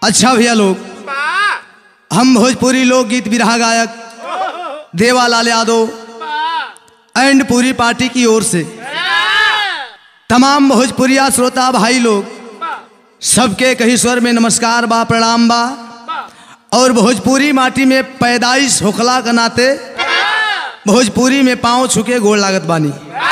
अच्छा भैया लोग हम भोजपुरी लोकगीत बिरहा गायक देवालाल यादव एंड पूरी पार्टी की ओर से तमाम भोजपुरिया श्रोता भाई लोग सबके कही स्वर में नमस्कार बा प्रणाम बा और भोजपुरी माटी में पैदाइश होखला के नाते भोजपुरी में पांव छुके गोड़ लागत बानी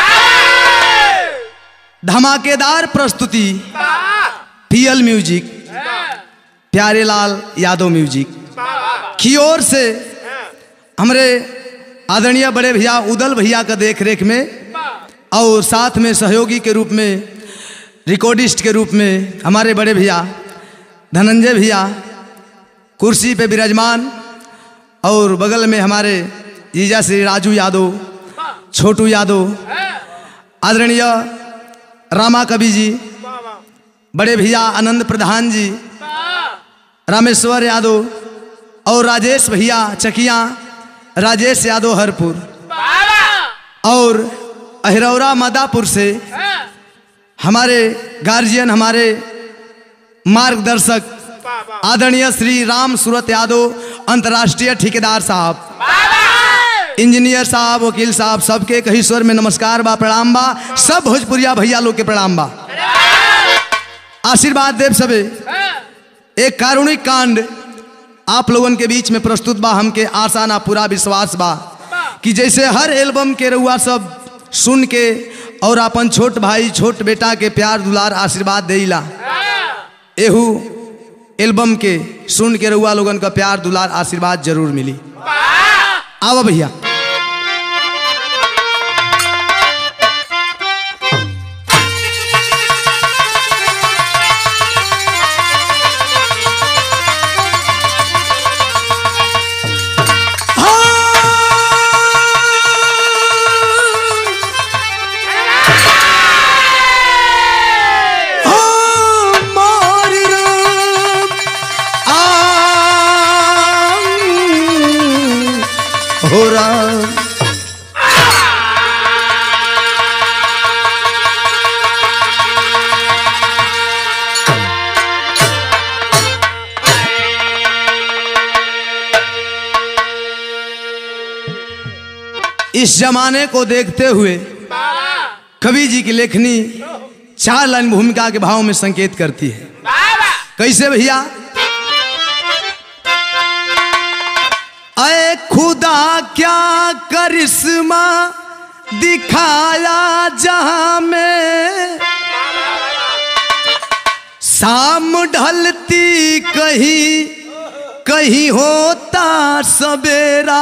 धमाकेदार प्रस्तुति पीएल म्यूजिक प्यारे लाल यादव म्यूजिक की ओर से हमरे आदरणीय बड़े भैया उदल भैया का देख रेख में और साथ में सहयोगी के रूप में रिकॉर्डिस्ट के रूप में हमारे बड़े भैया धनंजय भैया कुर्सी पे विराजमान और बगल में हमारे जीजा श्री राजू यादव छोटू यादव आदरणीय रामा कवि जी बड़े भैया आनंद प्रधान जी रामेश्वर यादव और राजेश भैया चकिया राजेश यादव हरपुर और अहिरौरा मदापुर से हमारे गार्जियन हमारे मार्गदर्शक आदरणीय श्री राम सूरत यादव अंतर्राष्ट्रीय ठेकेदार साहब इंजीनियर साहब वकील साहब सबके कही स्वर में नमस्कार बा प्रणाम बा सब भोजपुरिया भैया लोग के प्रणाम बा आशीर्वाद देव सबे एक कारुणिक कांड आप लोगन के बीच में प्रस्तुत बा हमके आशा ना पूरा विश्वास बा कि जैसे हर एल्बम के रउआ सब सुन के और अपन छोट भाई छोट बेटा के प्यार दुलार आशीर्वाद देला एहू एल्बम के सुन के रउआ लोगन का प्यार दुलार आशीर्वाद जरूर मिली आवा भैया हो राम इस जमाने को देखते हुए कवि जी की लेखनी चार लाइन भूमिका के भाव में संकेत करती है कैसे भैया अय खुदा क्या करिश्मा दिखाया जहां में शाम ढलती कहीं कहीं होता सवेरा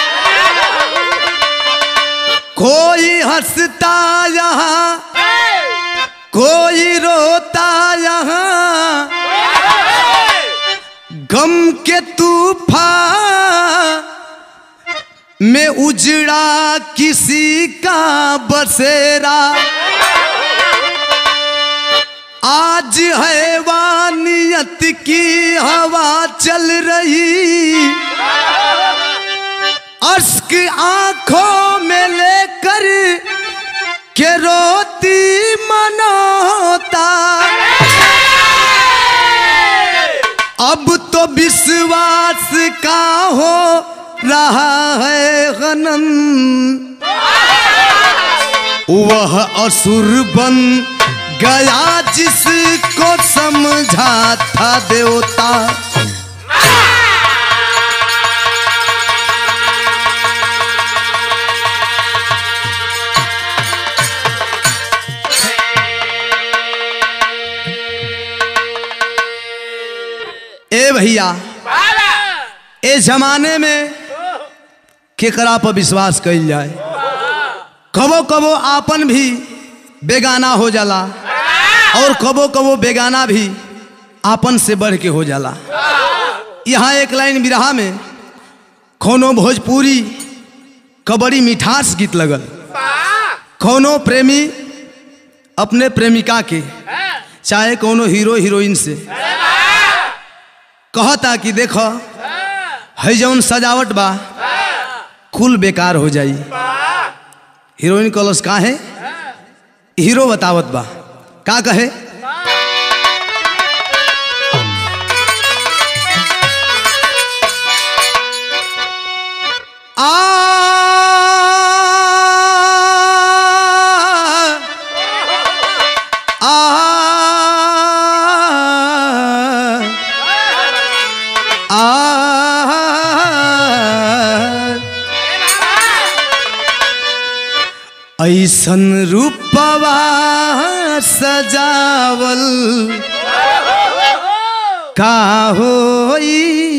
कोई हंसता यहाँ कोई रोता यहाँ गम के तूफान में उजड़ा किसी का बसेरा आज हैवानियत की हवा चल रही अश्क आंखों में लेकर के रोती मनोता अब तो विश्वास का हो रहा है गनम वह असुर बन गया जिसको समझा था देवता ए भैया ए जमाने में केकरा पर विश्वास कइल जाए कबो कबो आपन भी बेगाना हो जाला और कबो कबो बेगाना भी आपन से बढ़ के हो जाला यहाँ एक लाइन बिरहा में कोनो भोजपुरी कबड़ी मिठास गीत लगल कोनो प्रेमी अपने प्रेमिका के चाहे कोनो हीरो हीरोइन से कहता कि देखो है जौन सजावट बा कुल बेकार हो जाई हीरोइन कलस का है हीरो बतावत बा का कहे ऐसन रूपवा सजावल का होई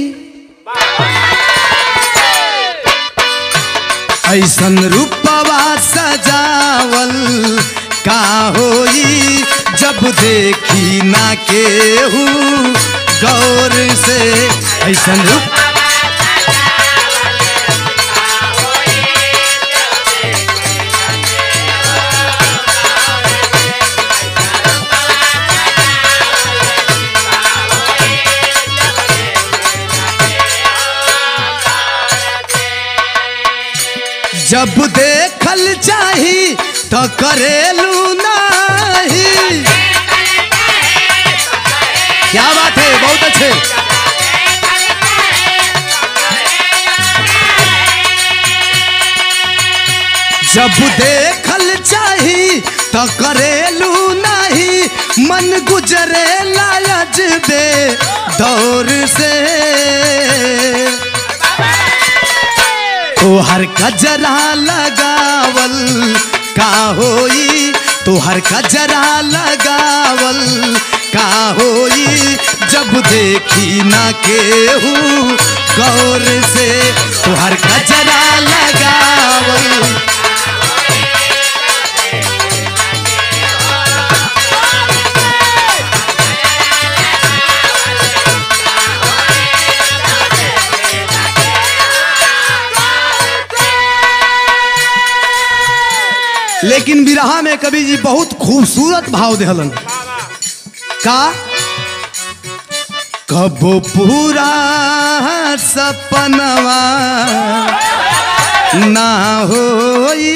ऐसन रूपवा सजावल का होई जब देखी ना केहू गौर से ऐसन रूप जब देखल चाही तो करेलू नहीं क्या बात है बहुत अच्छे जब देखल चाही तो करेलू नहीं मन गुजरे लायज बे दौर से तोहर कजरा लगावल का होई तोहर कजरा लगावल का होई जब देखी ना केहू गौर से तोहर कजरा लगावल लेकिन बिरहा में कवि जी बहुत खूबसूरत भाव देहलन का कबो पूरा सपनवा ना होई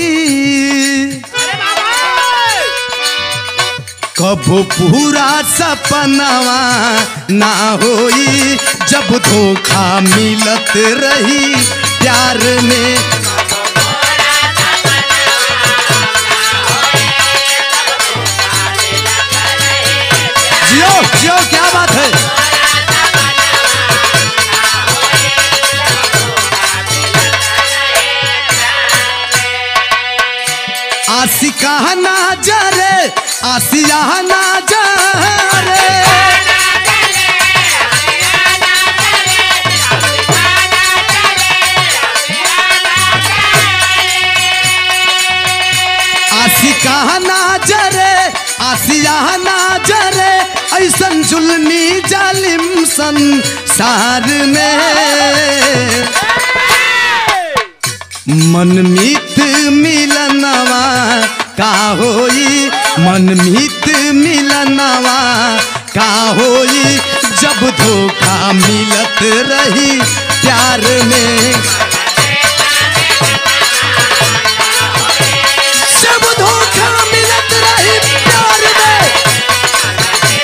कबो पूरा सपनवा ना होई जब धोखा मिलत रही प्यार में जियो जियो क्या बात है आशिका ना जरे आसिया ना जरे आशिका ना जरे आसिया ना जरे ऐसन जुल्मी जालिम संसार में मनमीत मिलनवा का होई मनमीत मिलनवा का होई जब धोखा मिलत रही प्यार में जब धोखा मिलत रही प्यार में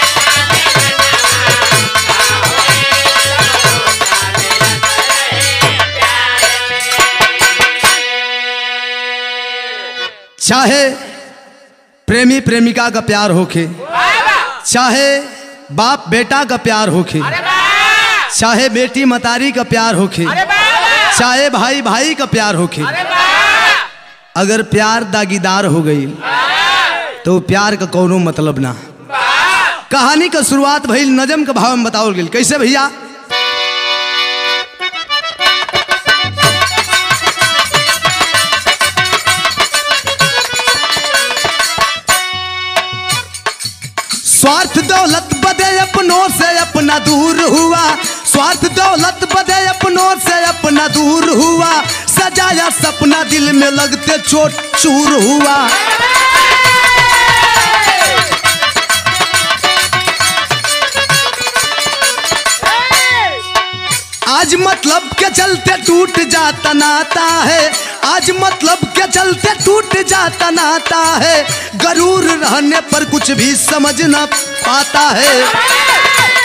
चाहे प्रेमी प्रेमिका का प्यार होखे चाहे बाप बेटा का प्यार होखे चाहे बेटी मतारी का प्यार होखे चाहे भाई भाई का प्यार होखे अगर प्यार दागीदार हो गई तो प्यार का कोनो मतलब ना कहानी का शुरुआत भइल नजम के भाव में बताओल गेल कैसे भैया स्वार्थ दौलत बदे अपनों से अपना दूर हुआ स्वार्थ दौलत बदे अपनों से अपना दूर हुआ सजाया सपना दिल में लगते चोट चूर हुआ आज मतलब के चलते टूट जाता नाता है आज मतलब के चलते टूट जाता नाता है गरूर रहने पर कुछ भी समझ ना पाता है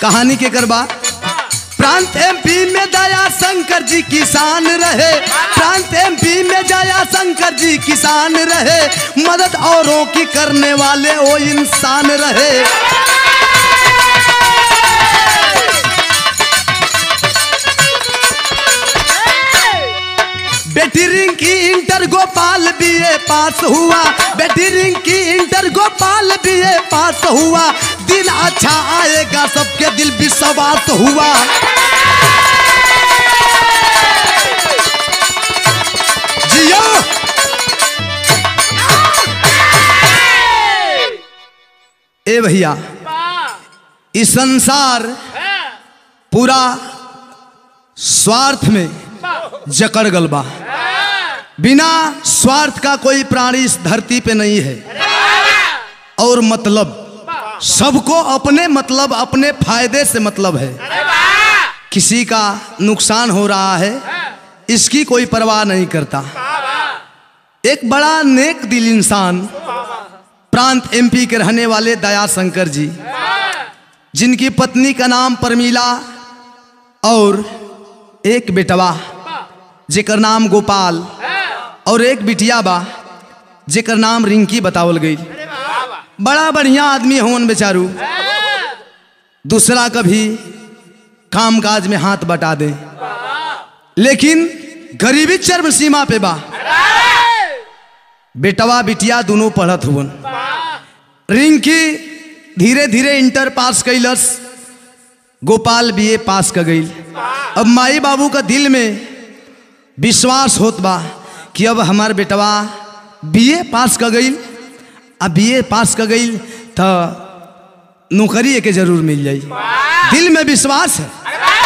कहानी के करबा प्रांत एमपी में दया शंकर जी किसान रहे प्रांत एमपी में दया शंकर जी किसान रहे मदद औरों की करने वाले वो इंसान रहे बेटी Rinki inter Gopal BA pass हुआ बेटी Rinki inter Gopal BA pass हुआ दिन अच्छा आएगा सबके दिल विश्वास हुआ जियो ए भैया इस संसार पूरा स्वार्थ में जकड़ गल बा बिना स्वार्थ का कोई प्राणी इस धरती पे नहीं है और मतलब सबको अपने मतलब अपने फायदे से मतलब है किसी का नुकसान हो रहा है इसकी कोई परवाह नहीं करता एक बड़ा नेक दिल इंसान प्रांत एमपी के रहने वाले दया शंकर जी जिनकी पत्नी का नाम परमीला और एक बेटवा जेकर नाम गोपाल और एक बिटिया बा जेकर नाम रिंकी बतावल गई बड़ा बढ़िया आदमी होन बेचारू दूसरा कभी काम काज में हाथ बटा दे लेकिन गरीबी चरम सीमा पे बा बेटवा बिटिया दोनों पढ़त हुवन रिंकी धीरे धीरे इंटर पास कैलस गोपाल बीए पास कर गई अब माई बाबू का दिल में विश्वास होत बा कि अब हमार बेटवा बीए पास कर गई अब बीए पास कर गई तो नौकरी के जरूर मिल जाई दिल में विश्वास है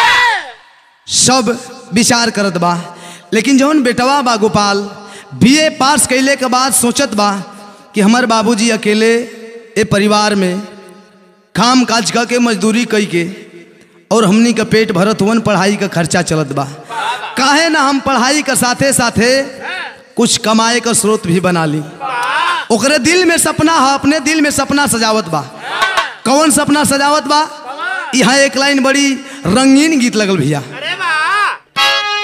सब विचार करत बा लेकिन जौन बेटवा बा गोपाल बीए पास कैले के बाद सोचत बा कि हमार बाबूजी अकेले ए परिवार में काम काज क के मजदूरी कई के और हमनी का पेट भरत हुवन पढ़ाई का खर्चा चलत बा काहे ना हम पढ़ाई का साथे साथे कुछ कमाए का स्रोत भी बना ली ओकरे दिल में सपना है अपने दिल में सपना सजावत बा कौन सपना सजावत बा यहाँ एक लाइन बड़ी रंगीन गीत लगल भैया अरे वाह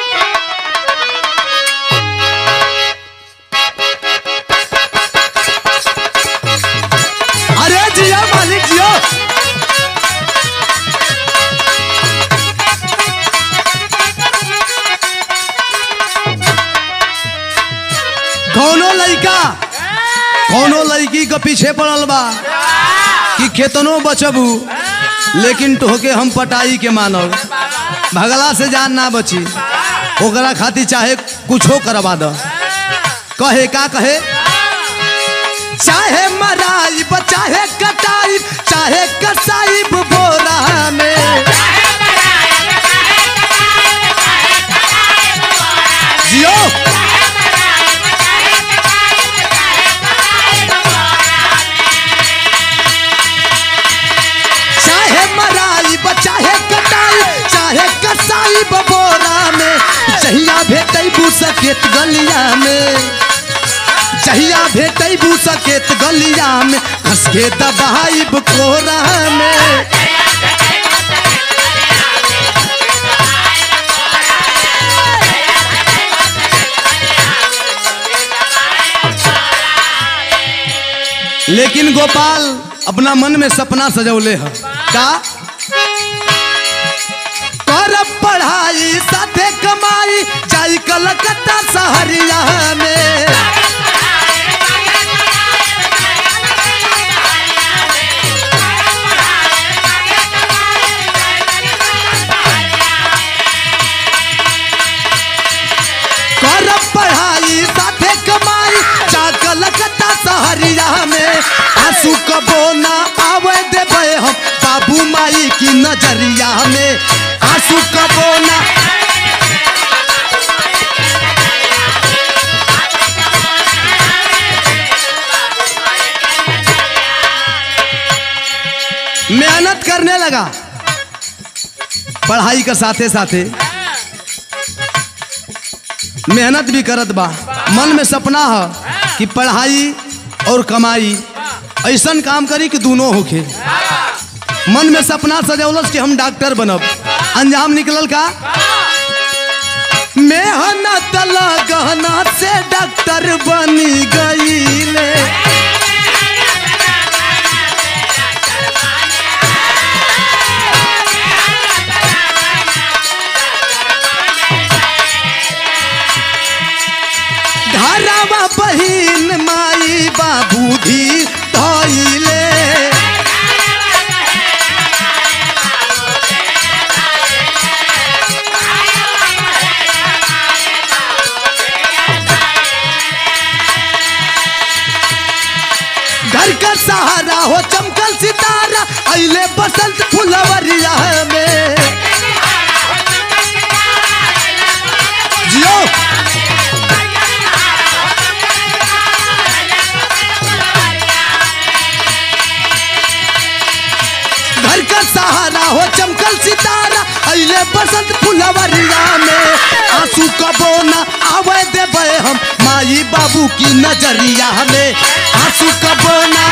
अरे जिया मालिक जियो कौनो लड़का कौनो लड़की के पीछे पड़ल बा कि केतनो बचबू लेकिन तोहके हम पटाई के मानब भगला से जान ना बची ओकरा खातिर चाहे कुछो करवा द कहे का कहे चाहे मराई चाहे कटाई चाहे कसाई बोरा में जियो चाहे मराई चाहे कटाई चाहे कसाई बोरा में जहिया भेटै सकेत गलिया में जहिया भेटै सकेत गलिया में हंस के दबाई कोरा में लेकिन गोपाल अपना मन में सपना सजौले है का कर पढ़ाई साथे कमाई जाई कलकत्ता शहरिया में कर पढ़ाई साथे कमाई जा कलकत्ता शहरिया में आंसू कबो ना आवे देबे हम बाबू माई की नजरिया में आंसू कबो ना मेहनत करने लगा पढ़ाई के साथे साथे मेहनत भी करत बा मन में सपना है कि पढ़ाई और कमाई ऐसन काम करी कि दोनों होखे मन में सपना सजौलस कि हम डॉक्टर बनब अंजाम निकलल का मेहनत लगना से डॉक्टर बनी गईले घरवा बहिन माई बाबू भी धइले घर का सहारा हो चमकल सितारा अइले बसंत फुलवरिया में जियो घर का सहारा हो चमकल सितारा अइले बसंत फुलवरिया में आंसू कबो न आवे देबे हम माई बाबू की नजरिया में आंसू कबो न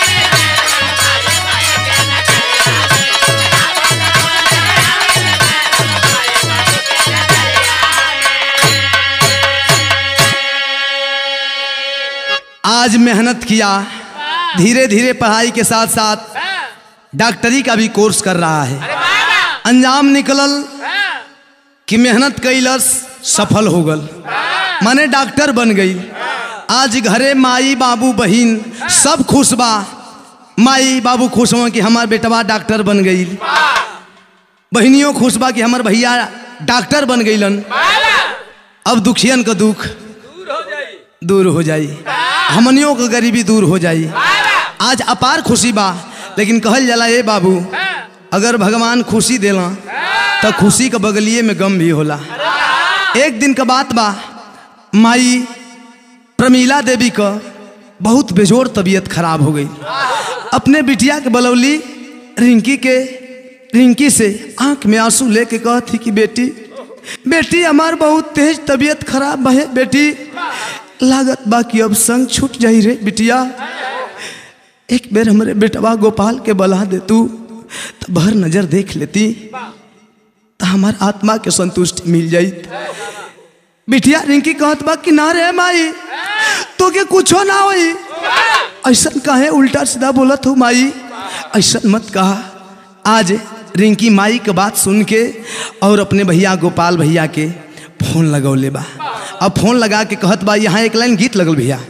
आज मेहनत किया धीरे धीरे पढ़ाई के साथ साथ डॉक्टरी का भी कोर्स कर रहा है अंजाम निकलल कि मेहनत कैलस सफल हो गल माने डॉक्टर बन गई आज घरे माई बाबू बहिन सब खुश बा माई बाबू खुश हो कि हमार बेटवा डॉक्टर बन गई बहनियों खुश बा कि हमार भैया डॉक्टर बन गईलन अब दुखियन का दुख दूर हो जाई हमनियों का गरीबी दूर हो जाई आज अपार खुशी बा लेकिन कहल जाला ए बाबू अगर भगवान खुशी देला तो खुशी के बगलिए में गम भी होला एक दिन का बात बा माई प्रमीला देवी का बहुत बेजोर तबीयत खराब हो गई अपने बिटिया के बलौली रिंकी के रिंकी से आंख में आंसू लेके कहती कि बेटी बेटी हमार बहुत तेज तबीयत खराब है बेटी लागत बा कि अब संग छूट जाई रे बिटिया एक बेर हमरे बेटवा गोपाल के बला दे तू तो भर नजर देख लेती तो हमार आत्मा के संतुष्टि मिल जाई बिटिया रिंकी कहत बा कि ना रे माई तो के कुछो ना होई ऐसा काहे उल्टा सीधा बोलत हो माई ऐसा मत कहा आज रिंकी माई के बात सुन के और अपने भैया गोपाल भैया के फोन लगौले बा अब फोन लगा के कहत बा यहाँ एक लाइन गीत लगल भैया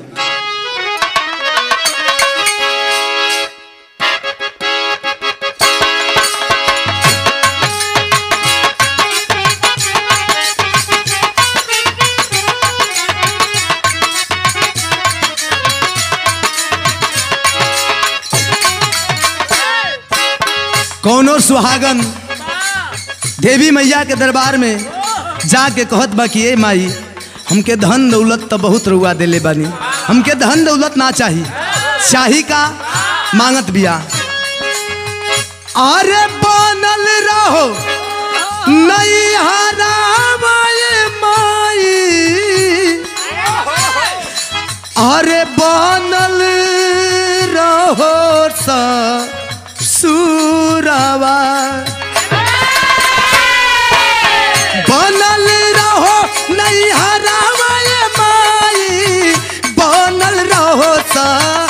कौनो सुहागन देवी मैया के दरबार में जाके कहत बा कि ए माई हमके धन दौलत तो बहुत रुआ देले बानी हमके धन दौलत ना चाही चाही का मांगत बिया अरे बनल रहो नहीं हरामाए माई अरे बनल रहो सा सुरवा बनल रहो नहीं हरावे माई बनल रहो सा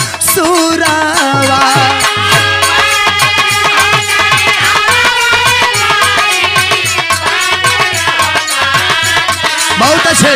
सुरवा बहुत अच्छे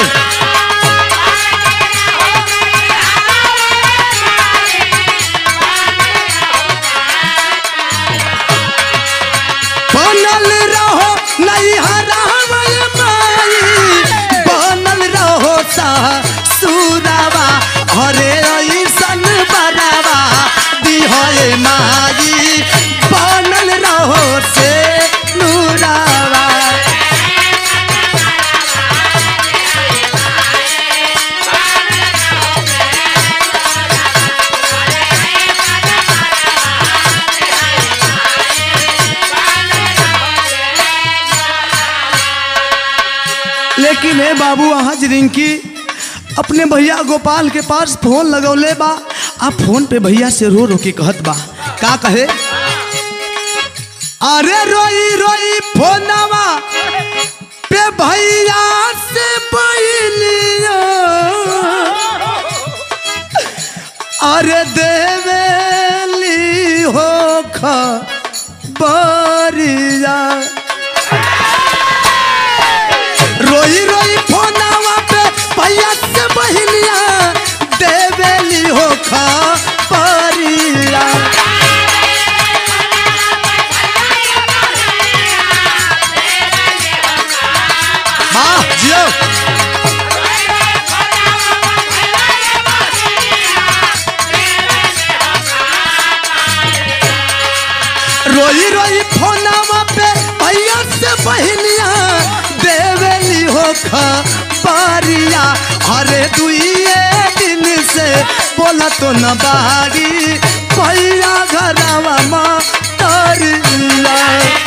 बनल रहो नहीं हरावे माई बनल रहो सा सुरवा अरे ऐसन बरावा दिहोए माई बनल रहो से नूरावा लेकिन हे बाबू आज रिंकी अपने भैया गोपाल के पास फोन लगौले बा आ फोन पे भैया से रो रो के कहत बा का कहे अरे रोई रोई फोनवा पे भैया से बहनिया अरे देवेली हो खबरिया रोई रोई फोनवा पे भैया से बहनिया देवेली हो खबरिया वाह जियो रोई रोई फोनवा पे भैया से बहनिया देवेली हो खबरिया अरे दुइए दिन से बोला तो न बारी भैया घरवा माँ तरिया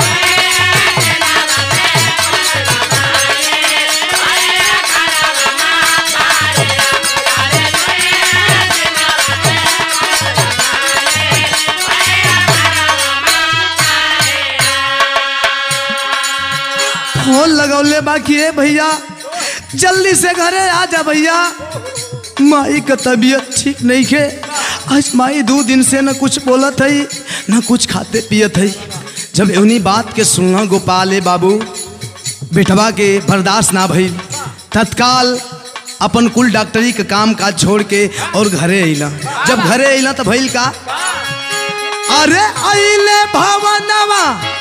फोन लगौले बाकी है भैया जल्दी से घरे आ जा भैया माई का तबीयत ठीक नहीं है आज माई दो दिन से न कुछ बोलत है न कुछ खाते पियत है जब उन्हीं बात के सुनना गोपाल है बाबू बेटवा के बर्दाश्त ना भइल तत्काल अपन कुल डॉक्टरी के काम काज छोड़ के और घरे अइला जब घरे अइला तो भइल का अरे अइले भवनवा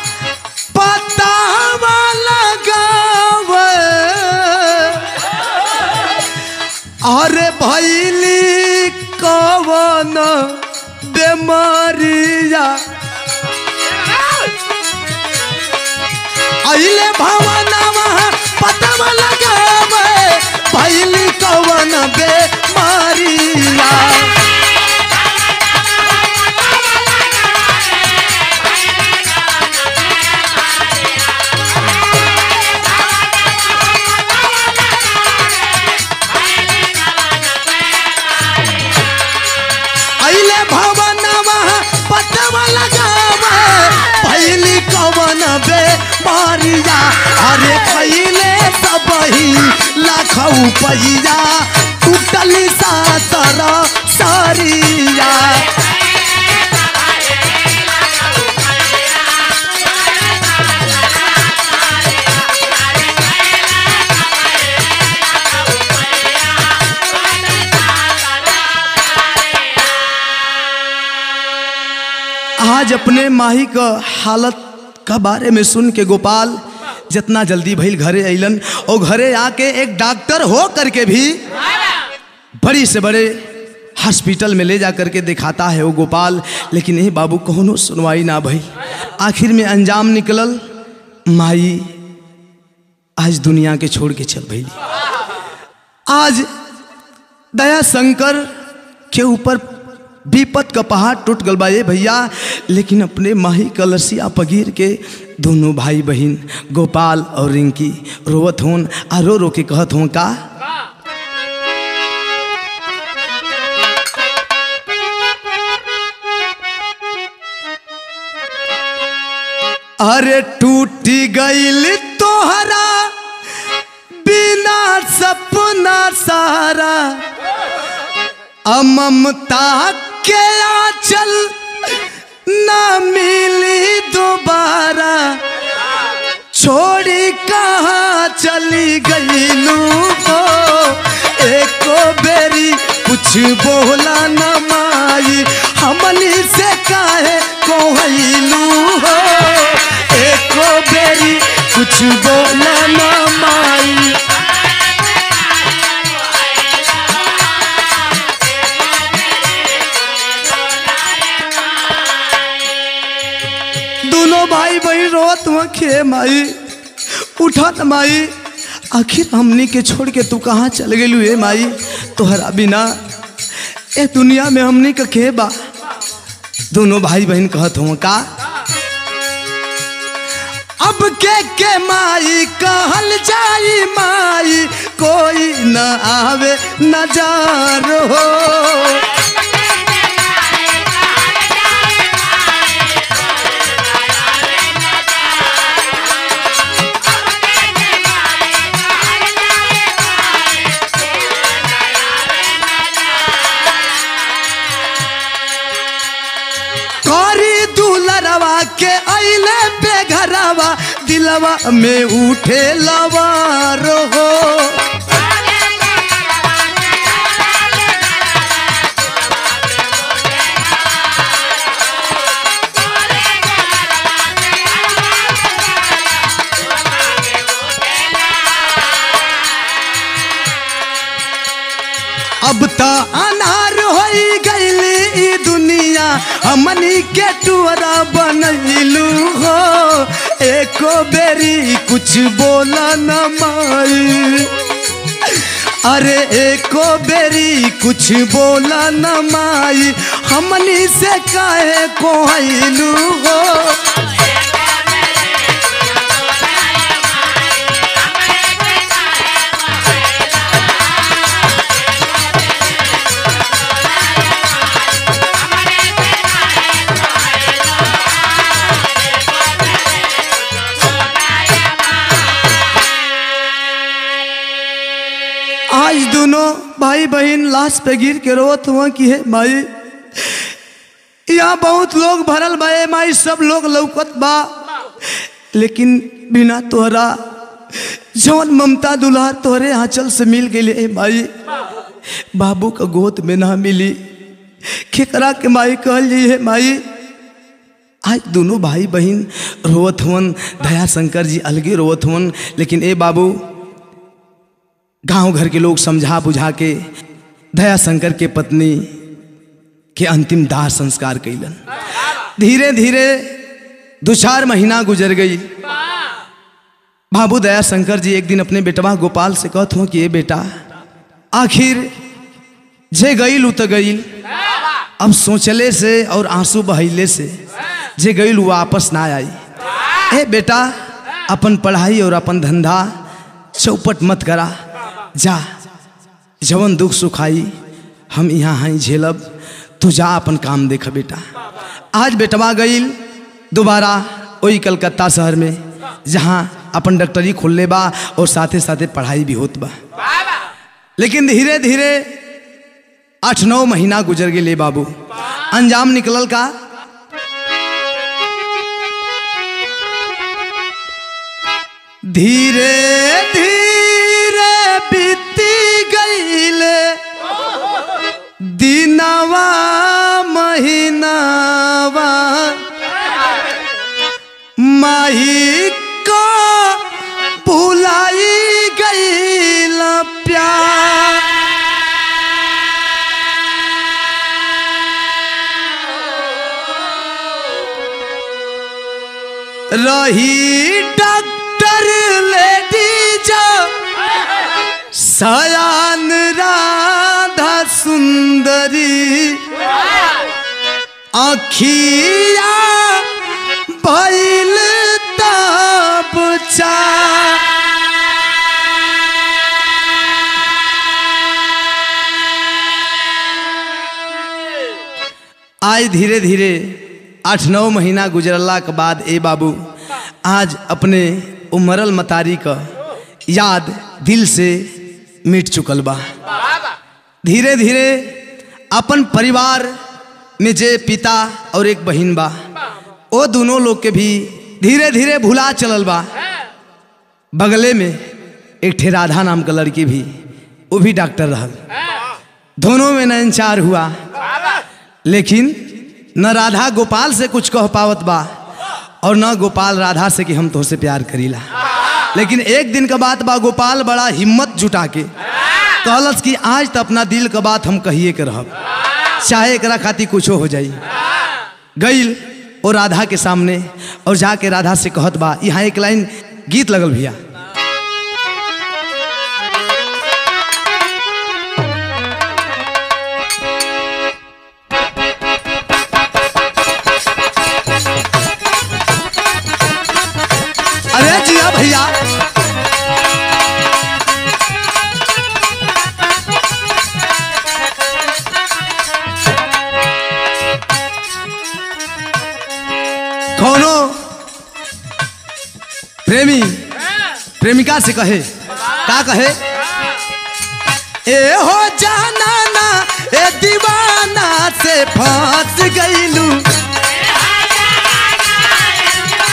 पतावा लगावे अरे भैली कवन बेमारिया अइले भवनवा पतावा लगावे भैली कवन बेमारिया अइले भवनवा पतवा लगावे पहली कवन बे मारिया अरे पहले सबही लाखऊ पैया टूटली सातर सारिया आज अपने माही का हालत का बारे में सुन के गोपाल जितना जल्दी भइल घरे अइलन और घरे आके एक डॉक्टर हो करके भी बड़ी से बड़े हॉस्पिटल में ले जा करके दिखाता है वो गोपाल लेकिन ये बाबू कोनो सुनवाई ना भई आखिर में अंजाम निकलल माई आज दुनिया के छोड़ के चल भई आज दया शंकर के ऊपर विपत का पहाड़ टूट गल बा ये भैया लेकिन अपने माही कलसिया पगीर के दोनों भाई बहन गोपाल और रिंकी रोवत होन आ रो रो के कहत हों का अरे टूटी गईल तोहरा बिना सपना सारा अममता के आंचल ना मिली दोबारा छोड़ी कहाँ चली गईलू हो एको बेरी कुछ बोला न माई हमनी से काहे कोहलू हो एको बेरी कुछ बोला न माई दोनों भाई बहन रोत हुआ खे माई उठा न माई आखिर हमनी के छोड़ के तू कहाँ चल गेलू हे माई तोहरा बिना ए दुनिया में हमनी का के बा दोनों भाई बहन कहत हुआ का अब के के माई कहल जाई माई कोई न आवे नजार हो गईले बेघरावा दिलवा में उठे लवार हो अब त अनार होई गईली ई दुनिया हमनी के टुअरा बनैलू हो एको बेरी कुछ बोला न माई अरे एको बेरी कुछ बोला न माई हमनी से काहे कोहलू हो आज दोनों भाई बहन लाश पे गिर के रोत हुआ कि है माई यहाँ बहुत लोग भरल बा ए माई सब लोग लौकत बा लेकिन बिना तोहरा जौन ममता दुलार तोहरे आंचल से मिल गई ए माई बाबू का गोद में ना मिली खेकरा के माई कहल जी है माई आज दोनों भाई बहन रोवत हुवन दया शंकर जी अलगे रोवत हुवन लेकिन ए बाबू गांव घर के लोग समझा बुझा के दया शंकर के पत्नी के अंतिम दाह संस्कार कैलन धीरे धीरे दो चार महीना गुजर गई बाबू दया शंकर जी एक दिन अपने बेटवा गोपाल से कहत हुआ कि ये बेटा आखिर जे गईल उ तो गईल अब सोचले से और आंसू बहैले से जे गईल वो वापस ना आई ए बेटा अपन पढ़ाई और अपन धंधा चौपट मत करा जा जवन दुख सुखाई हम यहाँ हैं झेलब तू जा अपन काम देख बेटा आज बेटवा गईल दोबारा वही कलकत्ता शहर में जहाँ अपन डॉक्टरी खोलले बा और साथे साथे पढ़ाई भी होत बा लेकिन धीरे धीरे आठ नौ महीना गुजर गए बाबू अंजाम निकलल का धीरे धीरे बीती गईले दिनवा महीनावा माही को भुलाई गईल प्यार रही डॉक्टर लेडीज सयान राधा सुंदरी अखिया बैल तब चा आज धीरे धीरे आठ नौ महीना गुजरला के बाद ए बाबू आज अपने उमरल मतारी का याद दिल से मिट चुकल बा धीरे धीरे अपन परिवार में जे पिता और एक बहन बा वो दोनों लोग के भी धीरे धीरे भुला चलल बा बगले में एक ठे राधा नाम का लड़की भी वो भी डॉक्टर रहल दोनों में नयनचार हुआ लेकिन न राधा गोपाल से कुछ कह पावत बा और न गोपाल राधा से कि हम तोहसे प्यार करीला लेकिन एक दिन का बात बा गोपाल बड़ा हिम्मत जुटा के कहलस कि आज तो अपना दिल का बात हम कहिए के रहब चाहे एकरा खातिर कुछो हो जाई गईल और राधा के सामने और जाके राधा से कहत बा यहाँ एक लाइन गीत लगल भैया अरे जिया भैया कौनो प्रेमी प्रेमिका से कहे का कहे ए हो जाना ना ए दीवाना से फंस गईलू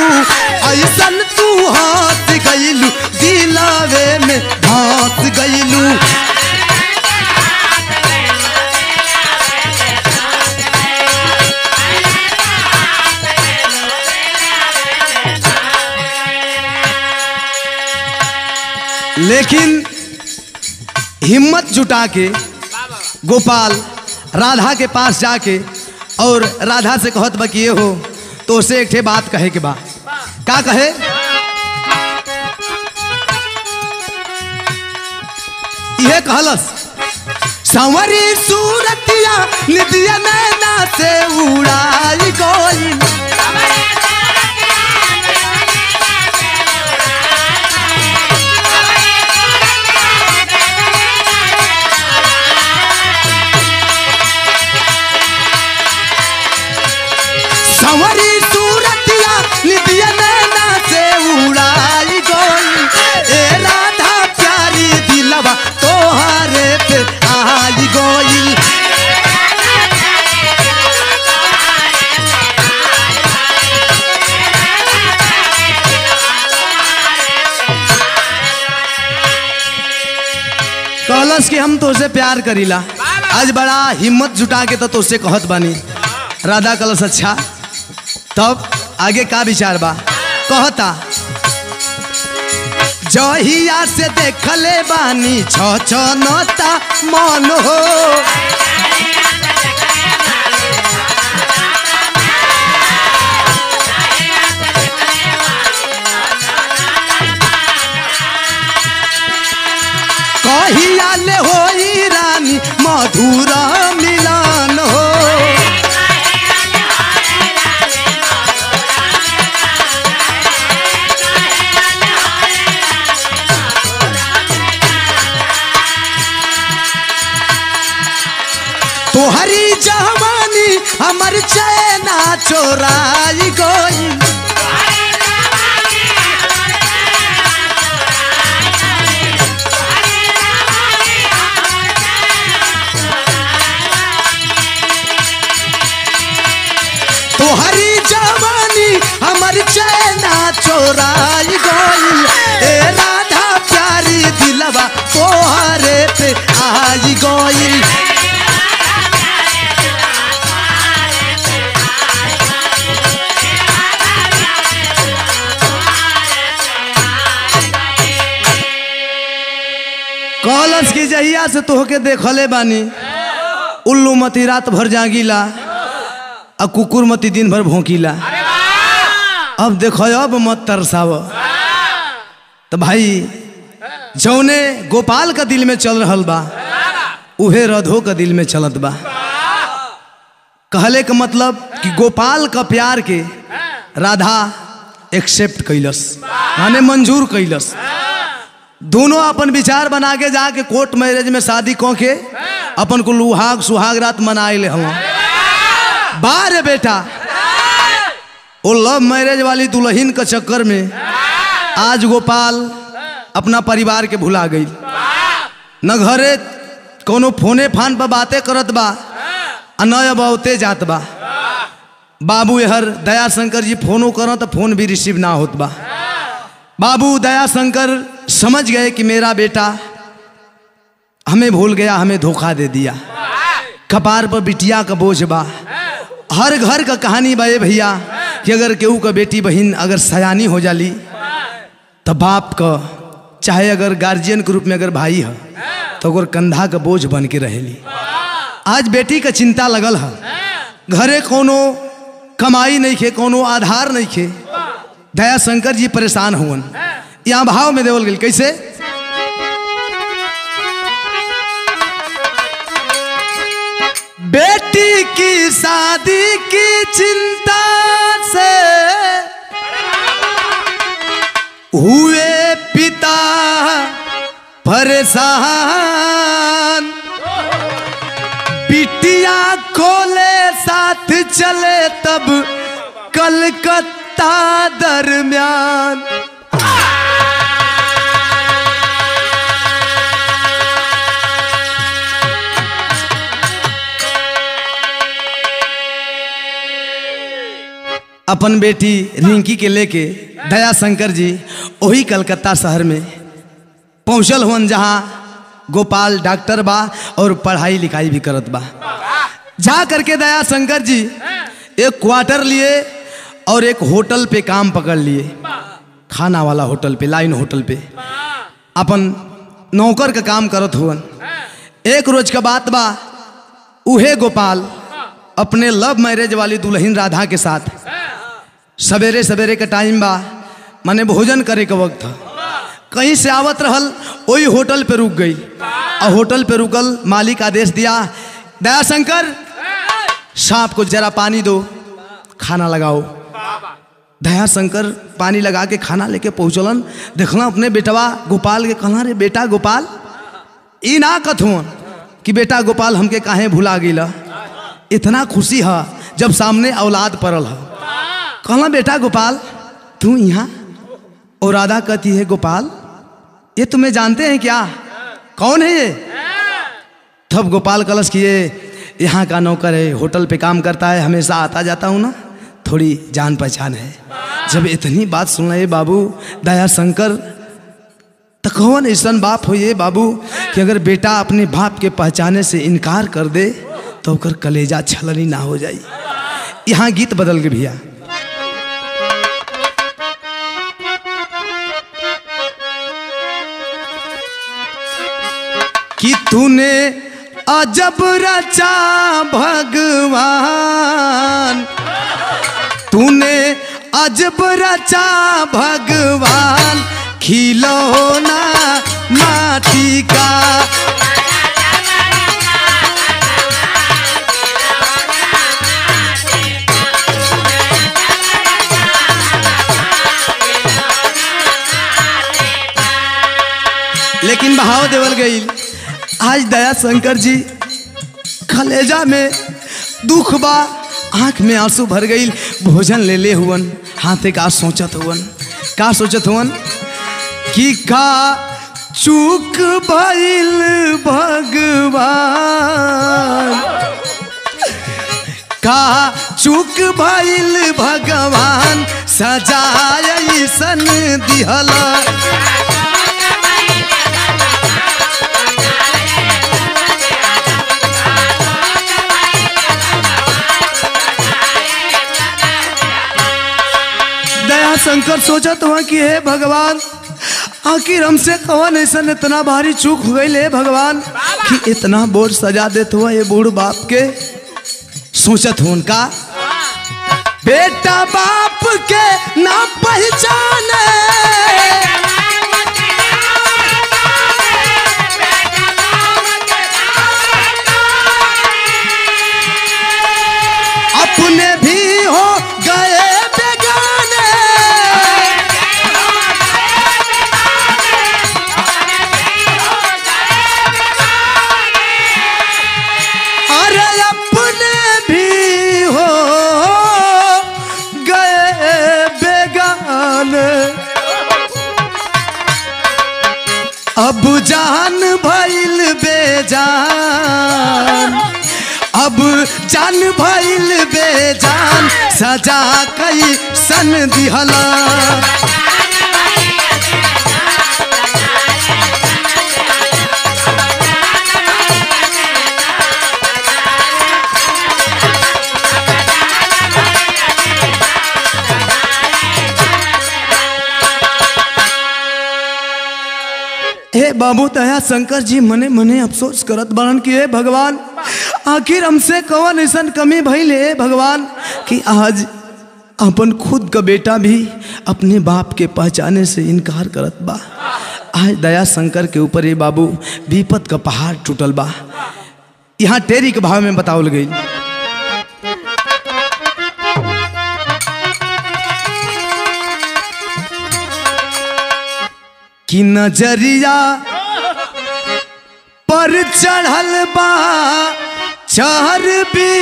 गईलू ऐसन तू हंस गईलू दिलावे में हंस गईलू लेकिन हिम्मत जुटा के गोपाल राधा के पास जाके और राधा से कहत बा कि ये हो तो उसे एक ठे बात कहे के बा का कहे यह कहलस संवरी सूरतिया निदिया नैना से उड़ाई गोई संवरी सूरतिया निदिया नैना से उड़ाई गोई ए राधा प्यारी दिलवा तोहरे पे आई गोई कहलस कि हम तोसे प्यार करीला आज बड़ा हिम्मत जुटा के तो तोसे कहत बानी राधा कलश अच्छा तब आगे का विचार बा कहता जहिया से देखले बानी छ छ नता मन हो कहिया ले होई रानी मधुर मिलन हो तोहरी जवानी हमर चैना चोराई गई तोहरी जवानी हमर चैना चोराई गई ए राधा प्यारी दिलवा तोहरे पे आई गई कॉलस की जहिया से तोहके देखले बानी उल्लू मती रात भर जागीला आ कुकुर मती दिन भर भोंकीला अब देखो अब मत तरसाव तो भाई जौने गोपाल का दिल में चल रहल बा उहे रधो का दिल में चलत बा कहले का मतलब कि गोपाल का प्यार के राधा एक्सेप्ट कैलस माने मंजूर कैलस दोनों अपन विचार बना के जाके कोर्ट मैरिज में शादी कह के अपन को लुहाग सुहाग रात मनाए ले हम बारे बेटा वो लव मैरिज वाली दुल्हन के चक्कर में आज गोपाल अपना परिवार के भुला गई न घरे कोनो फोने फान पर बातें करत बा आ न अब औते जात बा बाबू हर दया शंकर जी फोनो करो तो फोन भी रिसीव ना होत बा बाबू दया शंकर समझ गए कि मेरा बेटा हमें भूल गया हमें धोखा दे दिया कपार पर बिटिया का बोझ बा हर घर का कहानी बा ये भैया कि अगर केहू का बेटी बहन अगर सयानी हो जाली तो बाप का चाहे अगर गार्जियन के रूप में अगर भाई है तो अगर कंधा का बोझ बन के रहेली आज बेटी का चिंता लगल है घरे कोनो कमाई नहीं खे कोनो आधार नहीं खे दया शंकर जी परेशान हुवन यहाँ भाव में देवल गई कैसे बेटी की शादी की चिंता से हुए पिता परेशान बिटिया खोले साथ चले तब कलकत्ता दरमियान अपन बेटी रिंकी के लेके दया शंकर जी वही कलकत्ता शहर में पहुँचल हुअन जहाँ गोपाल डॉक्टर बा और पढ़ाई लिखाई भी करत बा जा करके दया शंकर जी एक क्वार्टर लिए और एक होटल पे काम पकड़ लिए खाना वाला होटल पे लाइन होटल पे अपन नौकर का काम करत हुअन एक रोज का बात बा उहे गोपाल अपने लव मैरिज वाली दुल्हन राधा के साथ सवेरे सवेरे का टाइम बा माने भोजन करे के वक्त था कहीं से आवत रहल वही होटल पे रुक गई और होटल पे रुकल मालिक आदेश दिया दया शंकर सांप को जरा पानी दो खाना लगाओ दया शंकर पानी लगा के खाना लेके पहुँचलन देखला अपने बेटवा गोपाल के कहला रे बेटा गोपाल ई ना कथुन कि बेटा गोपाल हमके काहे भुला गिला इतना खुशी है जब सामने औलाद पड़ल है कहला बेटा गोपाल तू यहाँ और राधा कहती है गोपाल ये तुम्हें जानते हैं क्या कौन है ये तब गोपाल कलश किए यहाँ का नौकर है होटल पे काम करता है हमेशा आता जाता हूँ ना थोड़ी जान पहचान है जब इतनी बात सुन रहे बाबू दया शंकर तो कौन ऐसा बाप हो ये बाबू कि अगर बेटा अपने बाप के पहचाने से इनकार कर दे तो ओकर कलेजा छलनी ना हो जाई यहाँ गीत बदल के भैया कि तूने अजब रचा भगवान तूने अजब रचा भगवान खिलौना माटी का लेकिन बहाव देवल गई आज दया शंकर जी कलेजा में दुख बा आंख में आंसू भर गई भोजन ले ले हुवन हाथे का सोचत हुवन का सोचत हुवन कि का चूक भइल भगवान का चूक भइल भगवान सजाय सन दिहला दया शंकर सोचत हुआ कि हे भगवान आखिर हमसे कौन ऐसा इतना भारी चूक हो गई है भगवान कि इतना बोझ सजा देते हुआ ये बूढ़ बाप के सोचत हूँ उनका बेटा बाप के ना पहचाने अपने भी हो गए बेगाने अरे अपने भी हो गए बेगाने अब जान भइल बेजान अब जान भइल बेजान सजा कई सन दिहला हे बाबू दया शंकर जी मने मने अफसोस करत बरन कि हे भगवान आखिर हमसे कौन ऐसा कमी भइल हे भगवान कि आज अपन खुद का बेटा भी अपने बाप के पहचाने से इनकार करत बा आज दया शंकर के ऊपर ये बाबू विपत का पहाड़ टूटल बा यहाँ टेरी के भाव में बतावल गई कि नजरिया पर चढ़ल बा चर्बी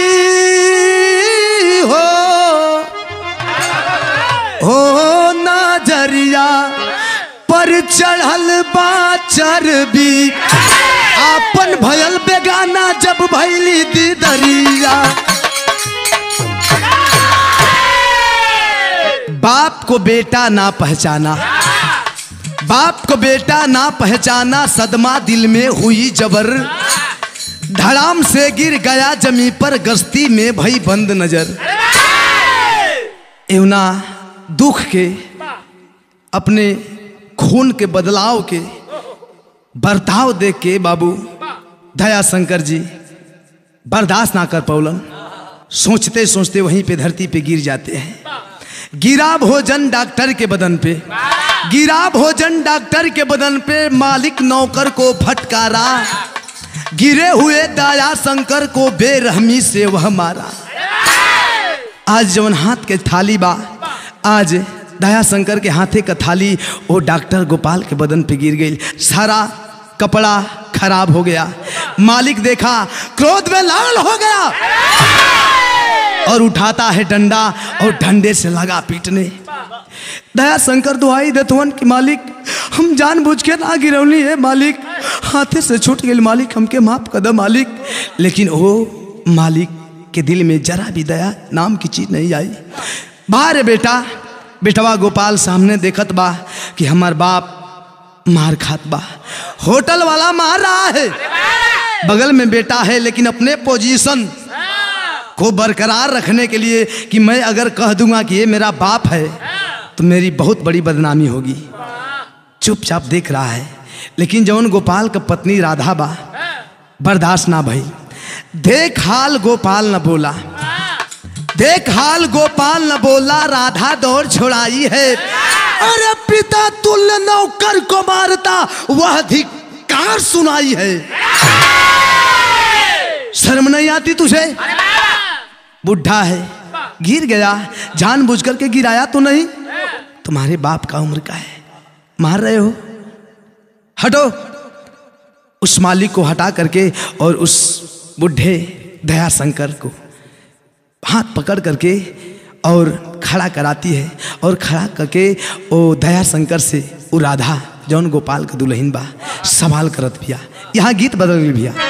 हो हो नजरिया पर चढ़ल बा चर्बी आपन भयल बेगाना जब भैली दीदरिया बाप को बेटा ना पहचाना बाप को बेटा ना पहचाना सदमा दिल में हुई जबर धड़ाम से गिर गया जमी पर गश्ती में भई बंद नजर एवना दुख के अपने खून के बदलाव के बर्ताव देख के बाबू दया शंकर जी बर्दाश्त ना कर पौलन सोचते सोचते वहीं पे धरती पे गिर जाते हैं गिरा भोजन डॉक्टर के बदन पे गिरा भोजन डॉक्टर के बदन पे मालिक नौकर को फटकारा गिरे हुए दया शंकर को बेरहमी से वह मारा आज जवन हाथ के थाली बा आज दया शंकर के हाथे का थाली वो डॉक्टर गोपाल के बदन पे गिर गई सारा कपड़ा खराब हो गया मालिक देखा क्रोध में लाल हो गया और उठाता है डंडा और डंडे से लगा पीटने दया शंकर दुआई देतवन कि मालिक हम जानबूझ के ना गिरौली है मालिक हाथे से छूट गई मालिक हमके माफ कर दे मालिक लेकिन वो मालिक के दिल में जरा भी दया नाम की चीज नहीं आई बाहर बेटा बेटवा गोपाल सामने देखत बा कि हमार बाप मार खात बा होटल वाला मार रहा है बगल में बेटा है लेकिन अपने पोजीशन को बरकरार रखने के लिए कि मैं अगर कह दूंगा कि ये मेरा बाप है तो मेरी बहुत बड़ी बदनामी होगी चुपचाप देख रहा है लेकिन जौन गोपाल का पत्नी राधा बा बर्दाश्त ना भई देख हाल गोपाल न बोला देख हाल गोपाल न बोला राधा दौड़ छोड़ाई है अरे पिता तुल्य नौकर को मारता वह धिकार सुनाई है शर्म नहीं आती तुझे बुढ़ा है गिर गया जान बुझ करके गिराया तो नहीं तुम्हारे बाप का उम्र का है मार रहे हो हटो उस मालिक को हटा करके और उस बुढ़े दया शंकर को हाथ पकड़ करके और खड़ा कराती है और खड़ा करके वो दया शंकर से वो राधा जौन गोपाल का दुल्हन बा सवाल करत भैया यहाँ गीत बदल गई भैया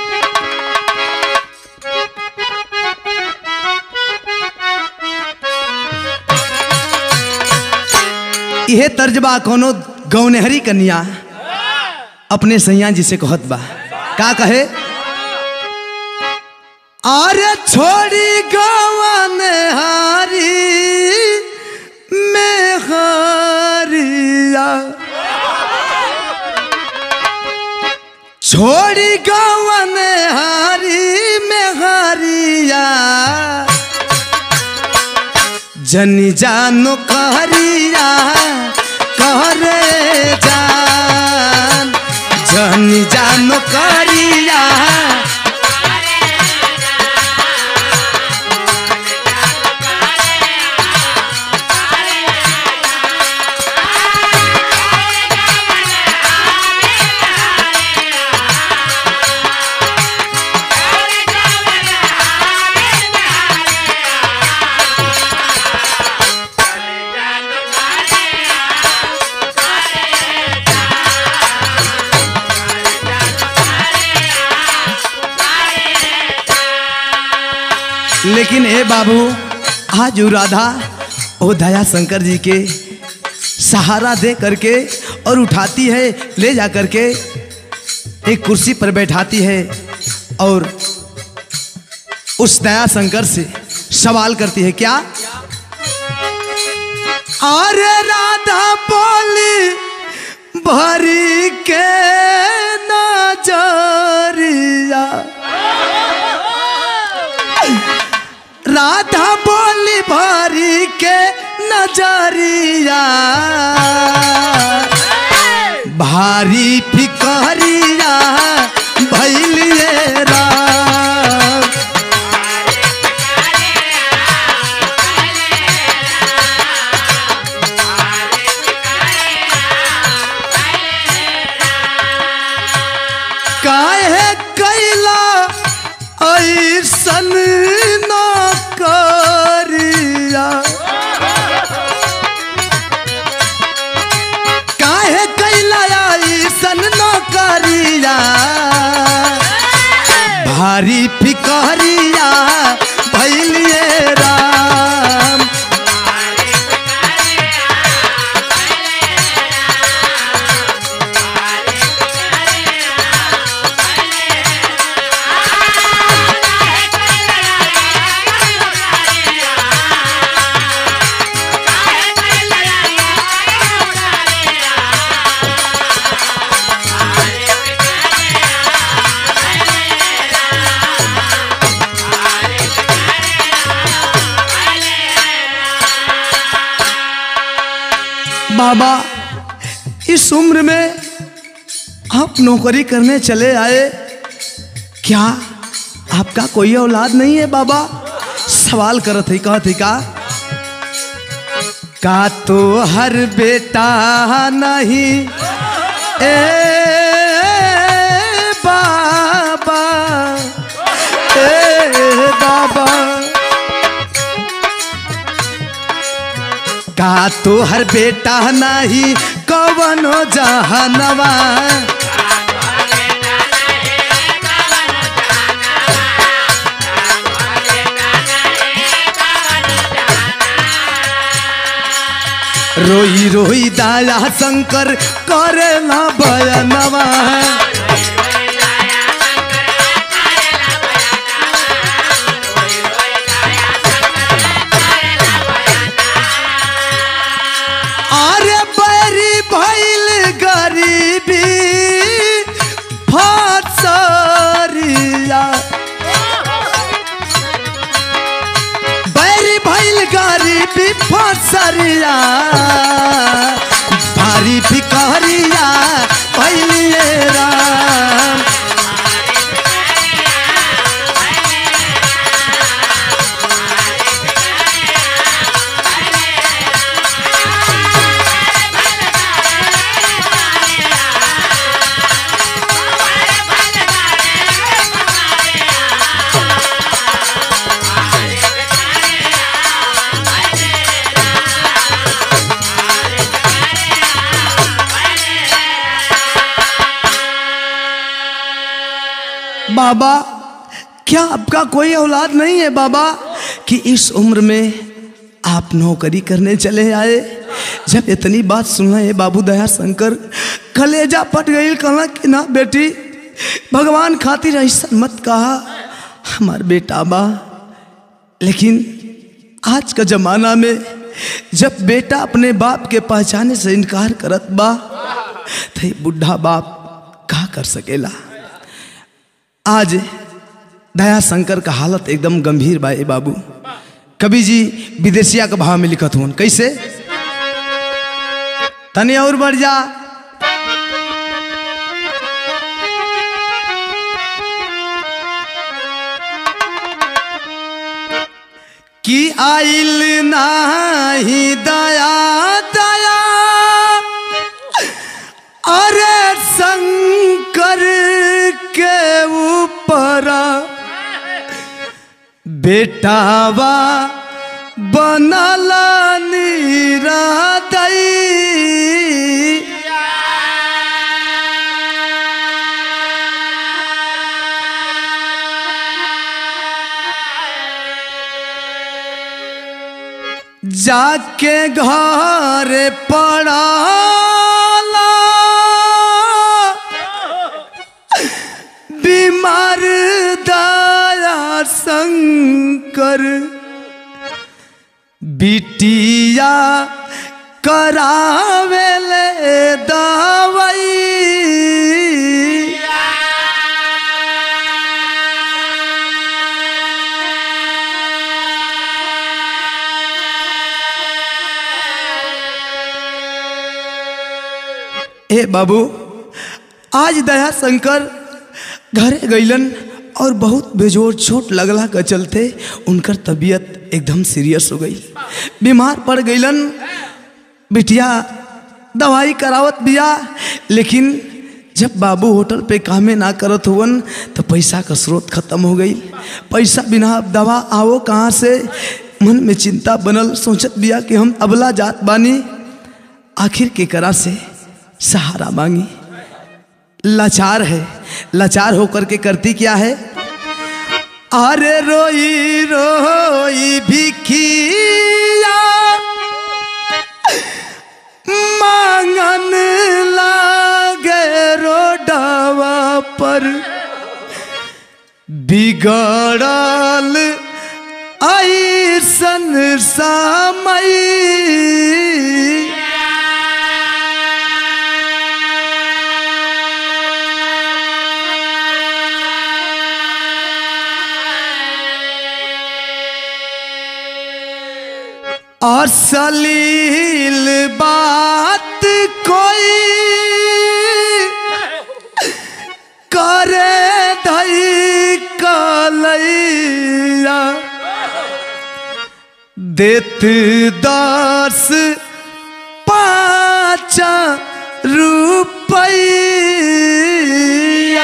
यह तर्जबा कोनो गौनहरी कन्या अपने सैया जी से कहत बा का कहे अरे छोड़ी गवन हारी में हारिया छोड़ी गवन हारी में हारिया जनी जानो कहरिया कहरे जान जनी जानो कहरिया लेकिन ए बाबू आज उ राधा ओ दया शंकर जी के सहारा दे करके और उठाती है ले जा करके एक कुर्सी पर बैठाती है और उस दया शंकर से सवाल करती है क्या अरे राधा बोली भरी के नजरिया राधा बोली भरी के नजरिया भारी फिकरिया भैलिए राम काहे कैला ऐसन न करिया काहे कैला ऐसन न करिया भारी फिकरिया भैलिए राम बाबा इस उम्र में आप नौकरी करने चले आए क्या आपका कोई औलाद नहीं है बाबा सवाल करत है कहत है का का तो हर बेटा नहीं ए बाबा ए बाबा का तो हर बेटा नहीं कवनो जहनवा रोई रोई दाया शंकर करे ना बयनवा अरे बैरी भैल गरीबी फसरिया बैरी भैल गरीबी फसरिया भारी फिकरिया भैलिए राम बाबा क्या आपका कोई औलाद नहीं है बाबा कि इस उम्र में आप नौकरी करने चले आए जब इतनी बात सुना है बाबू दया शंकर कलेजा पट गई कहना कि ना बेटी भगवान खातिर ऐसा मत कहा हमार बेटा बा लेकिन आज का जमाना में जब बेटा अपने बाप के पहचाने से इनकार करत बा तो ये बुढ़ा बाप का कर सकेला आज दया शंकर का हालत एकदम गंभीर बा ए बाबू कवि जी विदेशिया के भाव में लिखत हुन कैसे तनी और बढ़ जा कि आइल नाही दया दया अरे शंकर के ऊपर बेटावा बनल निरादई जाके घर पड़ाला बीमार दया शंकर बिटिया करावेले दवाई ए बाबू आज दया शंकर घरे गईलन और बहुत बेजोर चोट लगला के चलते उनकर तबीयत एकदम सीरियस हो गई बीमार पड़ गईलन बिटिया दवाई करावत बिया लेकिन जब बाबू होटल पे कामे ना करत हुवन तो पैसा का स्रोत खत्म हो गई पैसा बिना अब दवा आवो कहाँ से मन में चिंता बनल सोचत बिया कि हम अबला जात बानी आखिर के करा से सहारा मांगी लाचार है लाचार होकर के करती क्या है अरे रोई रोई भिखिया मांगन लागे रोडवा पर बिगड़ल ऐसन समय अश्लील बात कोई करे धई कलैया देत दस पाँच रुपैया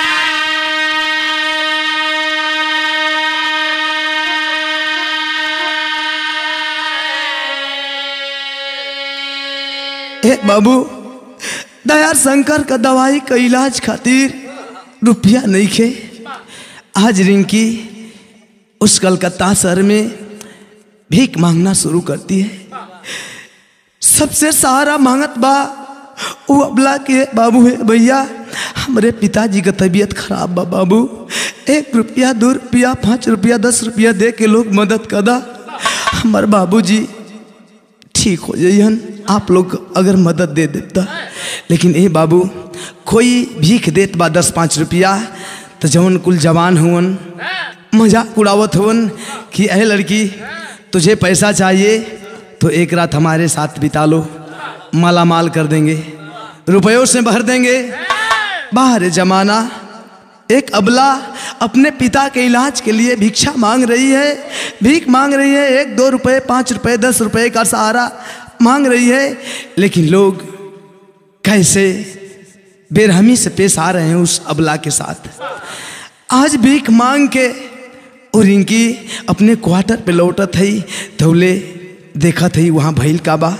ए बाबू दया शंकर का दवाई का इलाज खातिर रुपया नहीं खे आज रिंकी उस कलकत्ता शहर में भीख मांगना शुरू करती है सबसे सहारा मांगत बा वो अबला के बाबू है भैया हमारे पिताजी का तबीयत खराब बा बाबू एक रुपया दो रुपया पाँच रुपया दस रुपया दे के लोग मदद कदा हमारे बाबूजी ठीक हो जाइहन आप लोग अगर मदद दे देता लेकिन ए बाबू कोई भीख देत बा दस पाँच रुपया तो जवन कुल जवान हुवन मजाक उड़ावत हुवन कि अह लड़की तुझे पैसा चाहिए तो एक रात हमारे साथ बिता लो माला माल कर देंगे रुपयों से भर देंगे बाहर जमाना एक अबला अपने पिता के इलाज के लिए भिक्षा मांग रही है भीख मांग रही है एक दो रुपए पाँच रुपए दस रुपए का सहारा मांग रही है लेकिन लोग कैसे बेरहमी से पेश आ रहे हैं उस अबला के साथ आज भीख मांग के और इनकी अपने क्वार्टर पे लौटत है थौले देखा थी वहाँ भैल का बा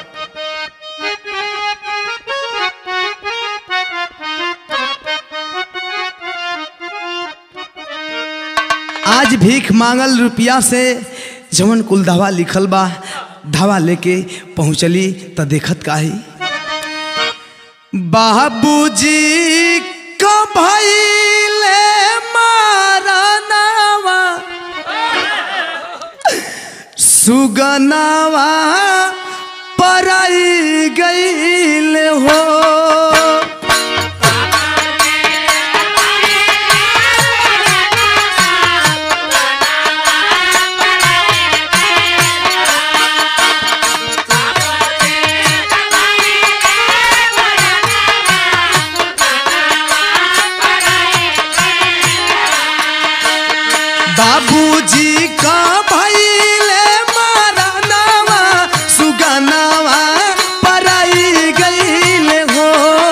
आज भीख मांगल रुपया से जवन कुल दवा लिखल बा दवा लेके पहुँचली त देखत काही बाबूजी का भैले मारनावा सुगनावा पराई गईल हो बाबूजी का भैले मारनावा सुगनावा पराई गईल हो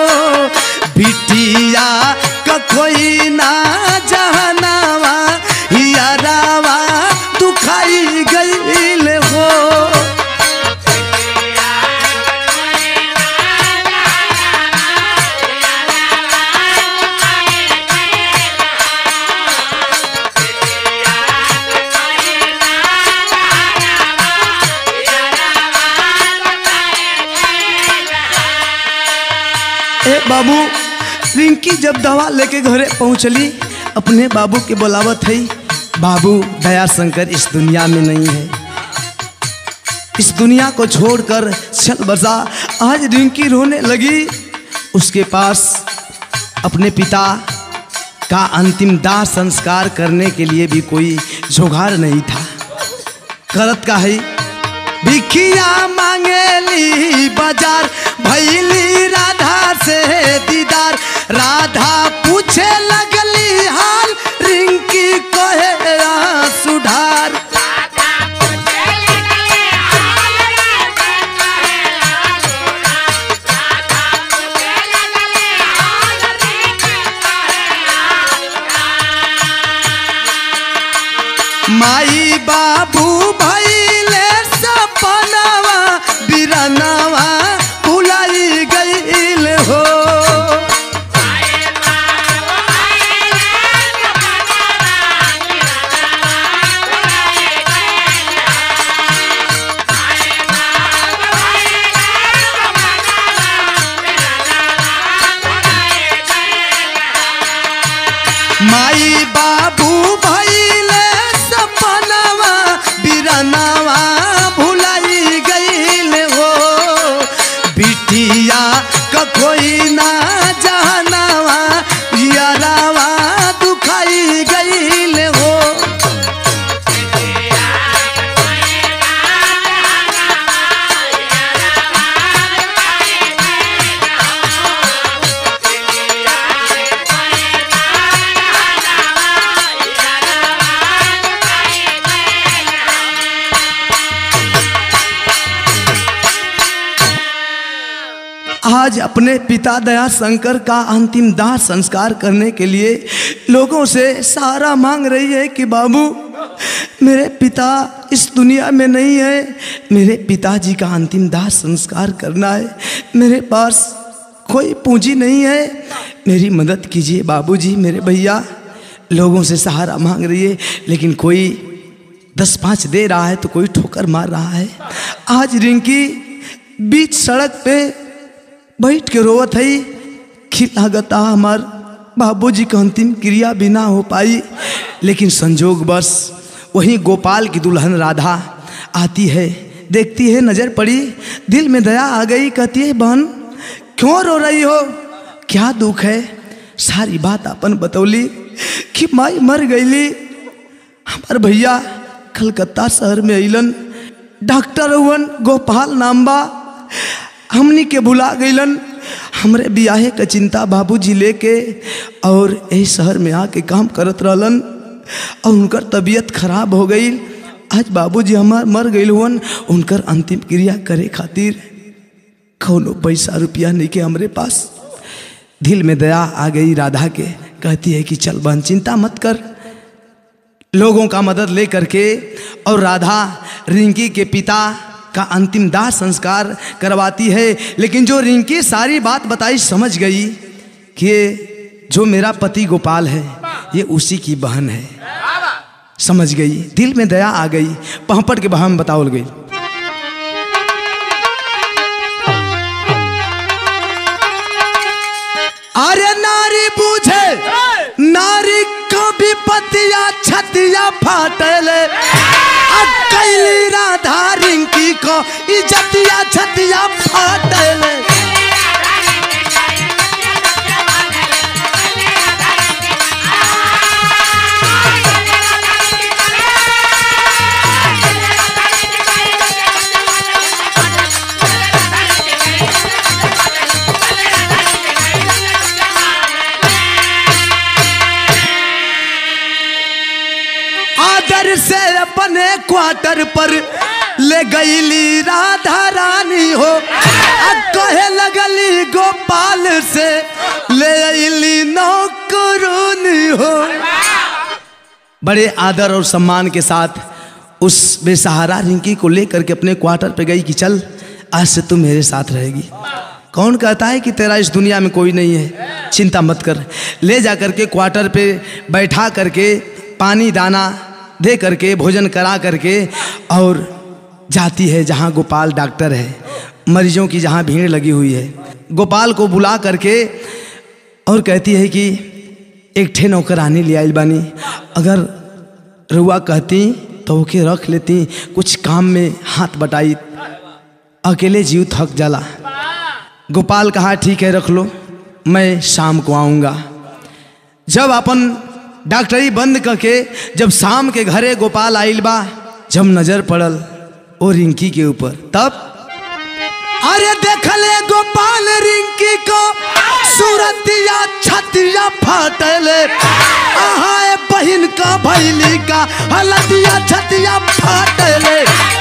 बिटिया का कोई ना जहनावा यारावा दुखाई गईल हो ए बाबू रिंकी जब दवा लेके घरे पहुंचली अपने बाबू के बुलावत है बाबू दया शंकर इस दुनिया में नहीं है इस दुनिया को छोड़कर चल बसा आज रिंकी रोने लगी उसके पास अपने पिता का अंतिम दाह संस्कार करने के लिए भी कोई जुगाड़ नहीं था करत का है भिखिया मांगेली बाजार भैली राधा से दीदार राधा पूछे लगली हाल रिंकी कहे सुधार माई बाबू भैले सपनावा बिरनावा भुलाई गईल हो माई बाबू भैले सपनावा बिरनावा भुलाई गईल हो बिटिया का कोई ना जहनावा यारावा दुखाई गईल हो आज अपने पिता दया शंकर का अंतिम दाह संस्कार करने के लिए लोगों से सहारा मांग रही है कि बाबू मेरे पिता इस दुनिया में नहीं है मेरे पिताजी का अंतिम दाह संस्कार करना है मेरे पास कोई पूंजी नहीं है मेरी मदद कीजिए बाबूजी मेरे भैया लोगों से सहारा मांग रही है लेकिन कोई दस पाँच दे रहा है तो कोई ठोकर मार रहा है आज रिंकी बीच सड़क पे बैठ के रोवत है कि लागता हमार बाबूजी का अंतिम क्रिया भी ना हो पाई लेकिन संजोग बस वहीं गोपाल की दुल्हन राधा आती है देखती है नजर पड़ी दिल में दया आ गई कहती है बहन क्यों रो रही हो क्या दुख है सारी बात अपन बतौली कि माई मर गईली हमार भैया कलकत्ता शहर में अइलन डॉक्टर हुवन गोपाल नाम्बा हमनी के बुला गईलन हमरे बियाहे का चिंता बाबूजी लेके और यही शहर में आके काम करत रहलन और उनकर तबीयत खराब हो गई आज बाबूजी हमार मर गईल हुवन उनकर अंतिम क्रिया करे खातिर कौनो पैसा रुपया नहीं के हमरे पास दिल में दया आ गई राधा के कहती है कि चल बहन चिंता मत कर लोगों का मदद ले करके और राधा रिंकी के पिता का अंतिम दाह संस्कार करवाती है लेकिन जो रिंकी सारी बात बताई समझ गई कि जो मेरा पति गोपाल है ये उसी की बहन है समझ गई दिल में दया आ गई पहपट के बहम बताओल गई अरे नारी बूझे नारी कभी पतिया छतिया फाटले कैली राधा रिंकी को इजतिया छतिया फाटले आदर से अपने क्वार्टर पर ले गईली राधा रानी हो आ कहे लगली गोपाल से ले अली नौकरूनी हो बड़े आदर और सम्मान के साथ उस बेसहारा रिंकी को लेकर के अपने क्वार्टर पे गई कि चल आज से तू मेरे साथ रहेगी कौन कहता है कि तेरा इस दुनिया में कोई नहीं है चिंता मत कर ले जा करके क्वार्टर पे बैठा करके पानी दाना दे करके भोजन करा करके और जाती है जहाँ गोपाल डॉक्टर है मरीजों की जहाँ भीड़ लगी हुई है गोपाल को बुला करके और कहती है कि एक ठे नौकरानी ले आइल बानी अगर रुआ कहती तो ओके रख लेती कुछ काम में हाथ बटाई अकेले जीव थक जाला गोपाल कहा ठीक है रख लो मैं शाम को आऊँगा जब अपन डॉक्टरी बंद करके जब शाम के घरे गोपाल आइल बा जब नजर पड़ल ओ रिंकी के ऊपर तब अरे देखले गोपाल रिंकी को सूरतिया छतिया फाटले आहाए बहिन का भैली का हलदिया छतिया फाटले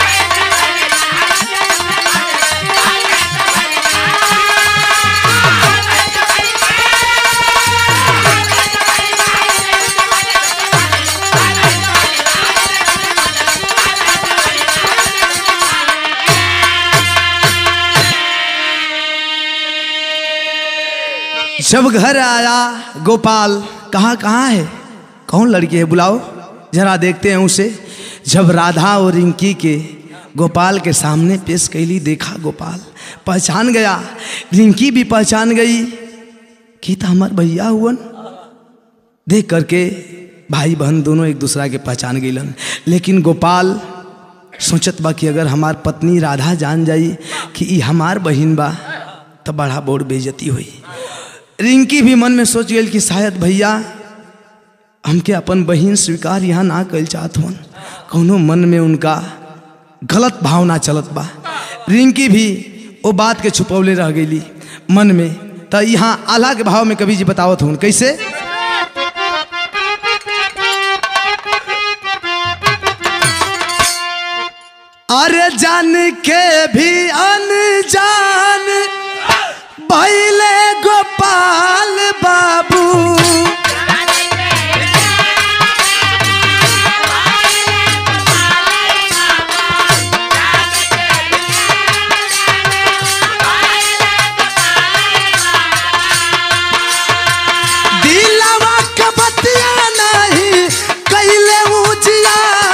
जब घर आया गोपाल कहाँ कहाँ है कौन लड़की है बुलाओ जरा देखते हैं उसे जब राधा और रिंकी के गोपाल के सामने पेश कैली देखा गोपाल पहचान गया रिंकी भी पहचान गई कि तो हमार भैया हुवन देख करके भाई बहन दोनों एक दूसरा के पहचान गईलन लेकिन गोपाल सोचत बा कि अगर हमार पत्नी राधा जान जाई कि ई हमार बहिन बा तो बड़ा बोर बेइज्जती हुई रिंकी भी मन में सोच गई कि शायद भैया हमके अपन बहिन स्वीकार यहाँ ना कल चाहत हन कौनो मन में उनका गलत भावना चलत बा रिंकी भी वो बात के छुपौले रह गई मन में तो यहाँ आला के भाव में कभी जी बतावत हूँ कैसे अरे जान के भी अनजान भैले गोपाल बाबू दिलवा के बतिया नहीं कैले उजिया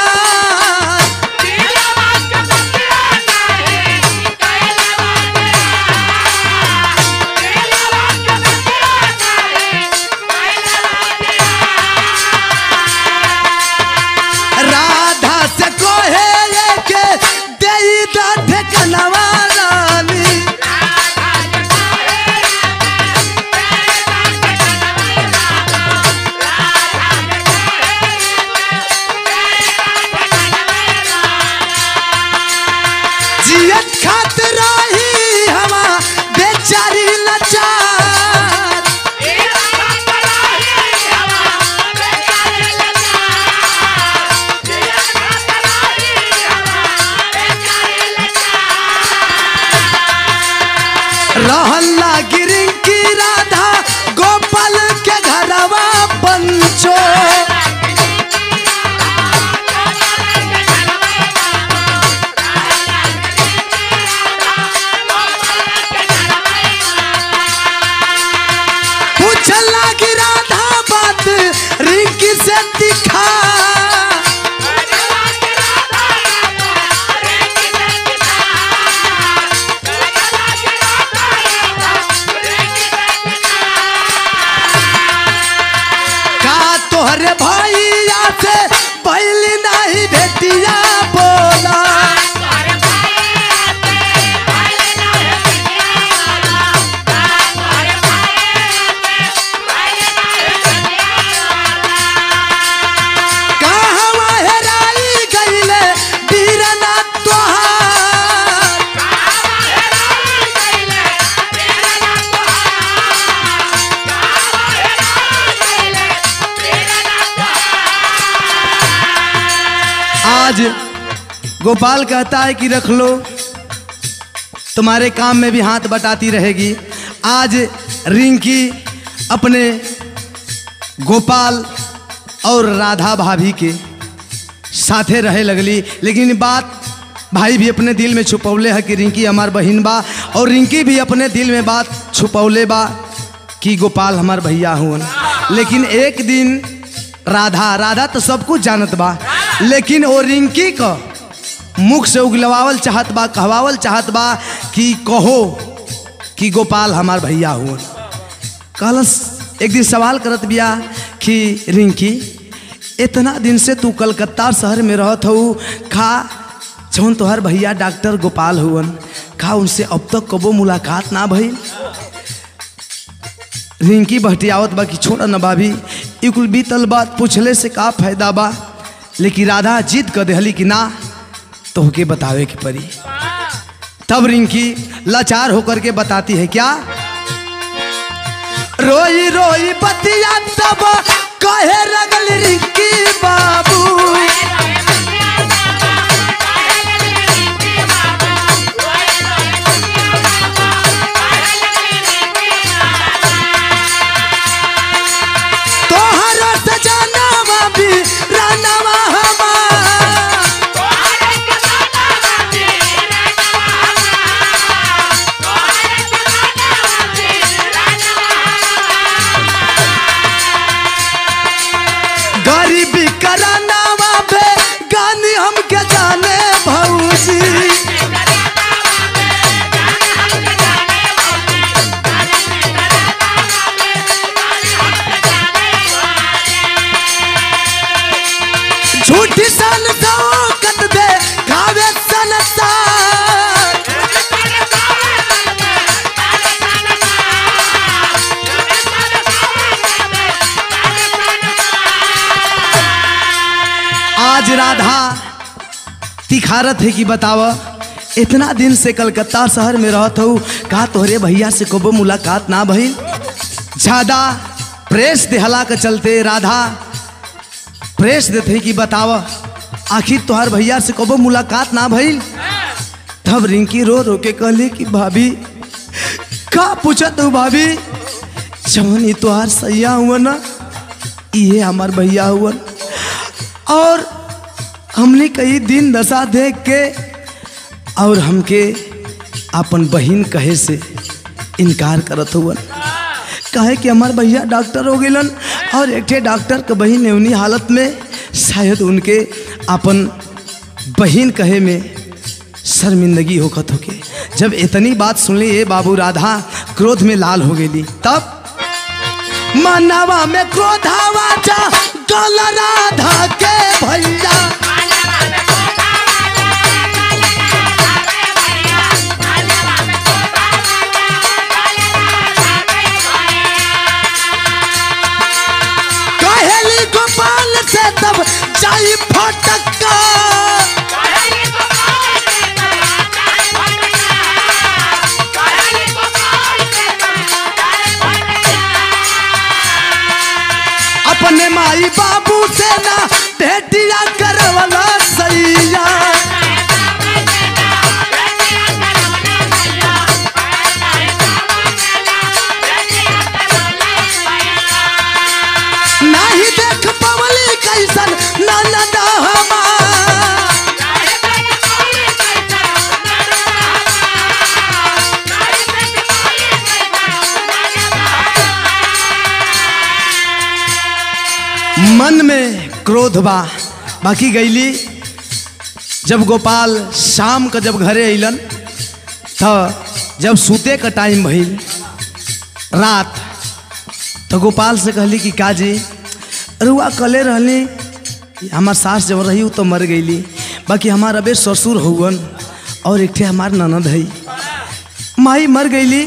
राधा से कोहे ये के देई दाथ कनवा रानी जियत खातिर रही हवा बेचारी लाचार रहला गिरिंग की राधा गोपाल के घरवा पंचो पूछला की राधा बात रिंकी से दिखा का तोहरे भैया से पहली नहीं भेटिया बोला कहवा हेराई गईले बीरना तोहार आज गोपाल कहता है कि रख लो तुम्हारे काम में भी हाथ बटाती रहेगी आज रिंकी अपने गोपाल और राधा भाभी के साथे रहे लगली लेकिन बात भाई भी अपने दिल में छुपौले है कि रिंकी हमार बहिन बा और रिंकी भी अपने दिल में बात छुपौले बा कि गोपाल हमार भैया हुन लेकिन एक दिन राधा राधा तो सब कुछ जानत बा लेकिन वो रिंकी का मुख से उगलवावल चाहत बा कहवावल चाहत बा कि कहो कि गोपाल हमार भैया हुन कहलस एक दिन सवाल करत बिया कि रिंकी इतना दिन से तू कलकत्ता शहर में रहत हऊ खा जौन तोहर भैया डॉक्टर गोपाल हुवन खा उनसे अब तक कबो मुलाकात ना भइल रिंकी बहटियावत बा कि छोड़ न भाभी ई कुल बीतल बात पूछले से का फायदा बा लेकिन राधा जिद कर देहली कि ना तोहके बतावे के पड़ी तब रिंकी लाचार होकर के बताती है क्या रोई रोई बतिया तब कहे लगल रिंकी बाबू तोहरा सजनवा भी रानवा हमार गरीबी करानावा बे गानी हमके जाने भौजी झूठी सन कत दे खावे सनसार आज राधा तिखारत है कि बताव इतना दिन से कलकत्ता शहर में रहत हूँ का तोहरे भैया से कबो मुलाकात ना भइल ज्यादा प्रेस देहला के चलते राधा प्रेस देते कि बताव आखिर तोहर भैया से कबो मुलाकात ना भइल तब रिंकी रो रो के कहली कि भाभी का पूछत हूँ भाभी जवन ये तोहार सैया हुआ ना ये हमार भैया हुआ और हमने कई दिन दशा देख के और हमके अपन बहन कहे से इनकार करत हुआ कहे कि हमार भैया डॉक्टर हो गलन और एक ठे डॉक्टर के बहन उन्हीं हालत में शायद उनके अपन बहन कहे में शर्मिंदगी होखत होके जब इतनी बात सुनली ये बाबू राधा क्रोध में लाल हो गई तब मनवा में क्रोधावा जा गल राधा के भैया कहेली गोपाल से तब जाई फटका अपने माई बाबू से ना भेटिया करवला सैया नाही देख पवली कैसन ननद हमार मन में क्रोध बा बाकी गईली जब गोपाल शाम का जब घरे अलन तो जब सूते का टाइम भइल रात तो गोपाल से कहली कि काजी रुआ कले रहली हमार सास जब रही उ तो मर गईली बाकी हमार अबे ससुर हुवन और एक ठे हमार ननद है माई मर गईली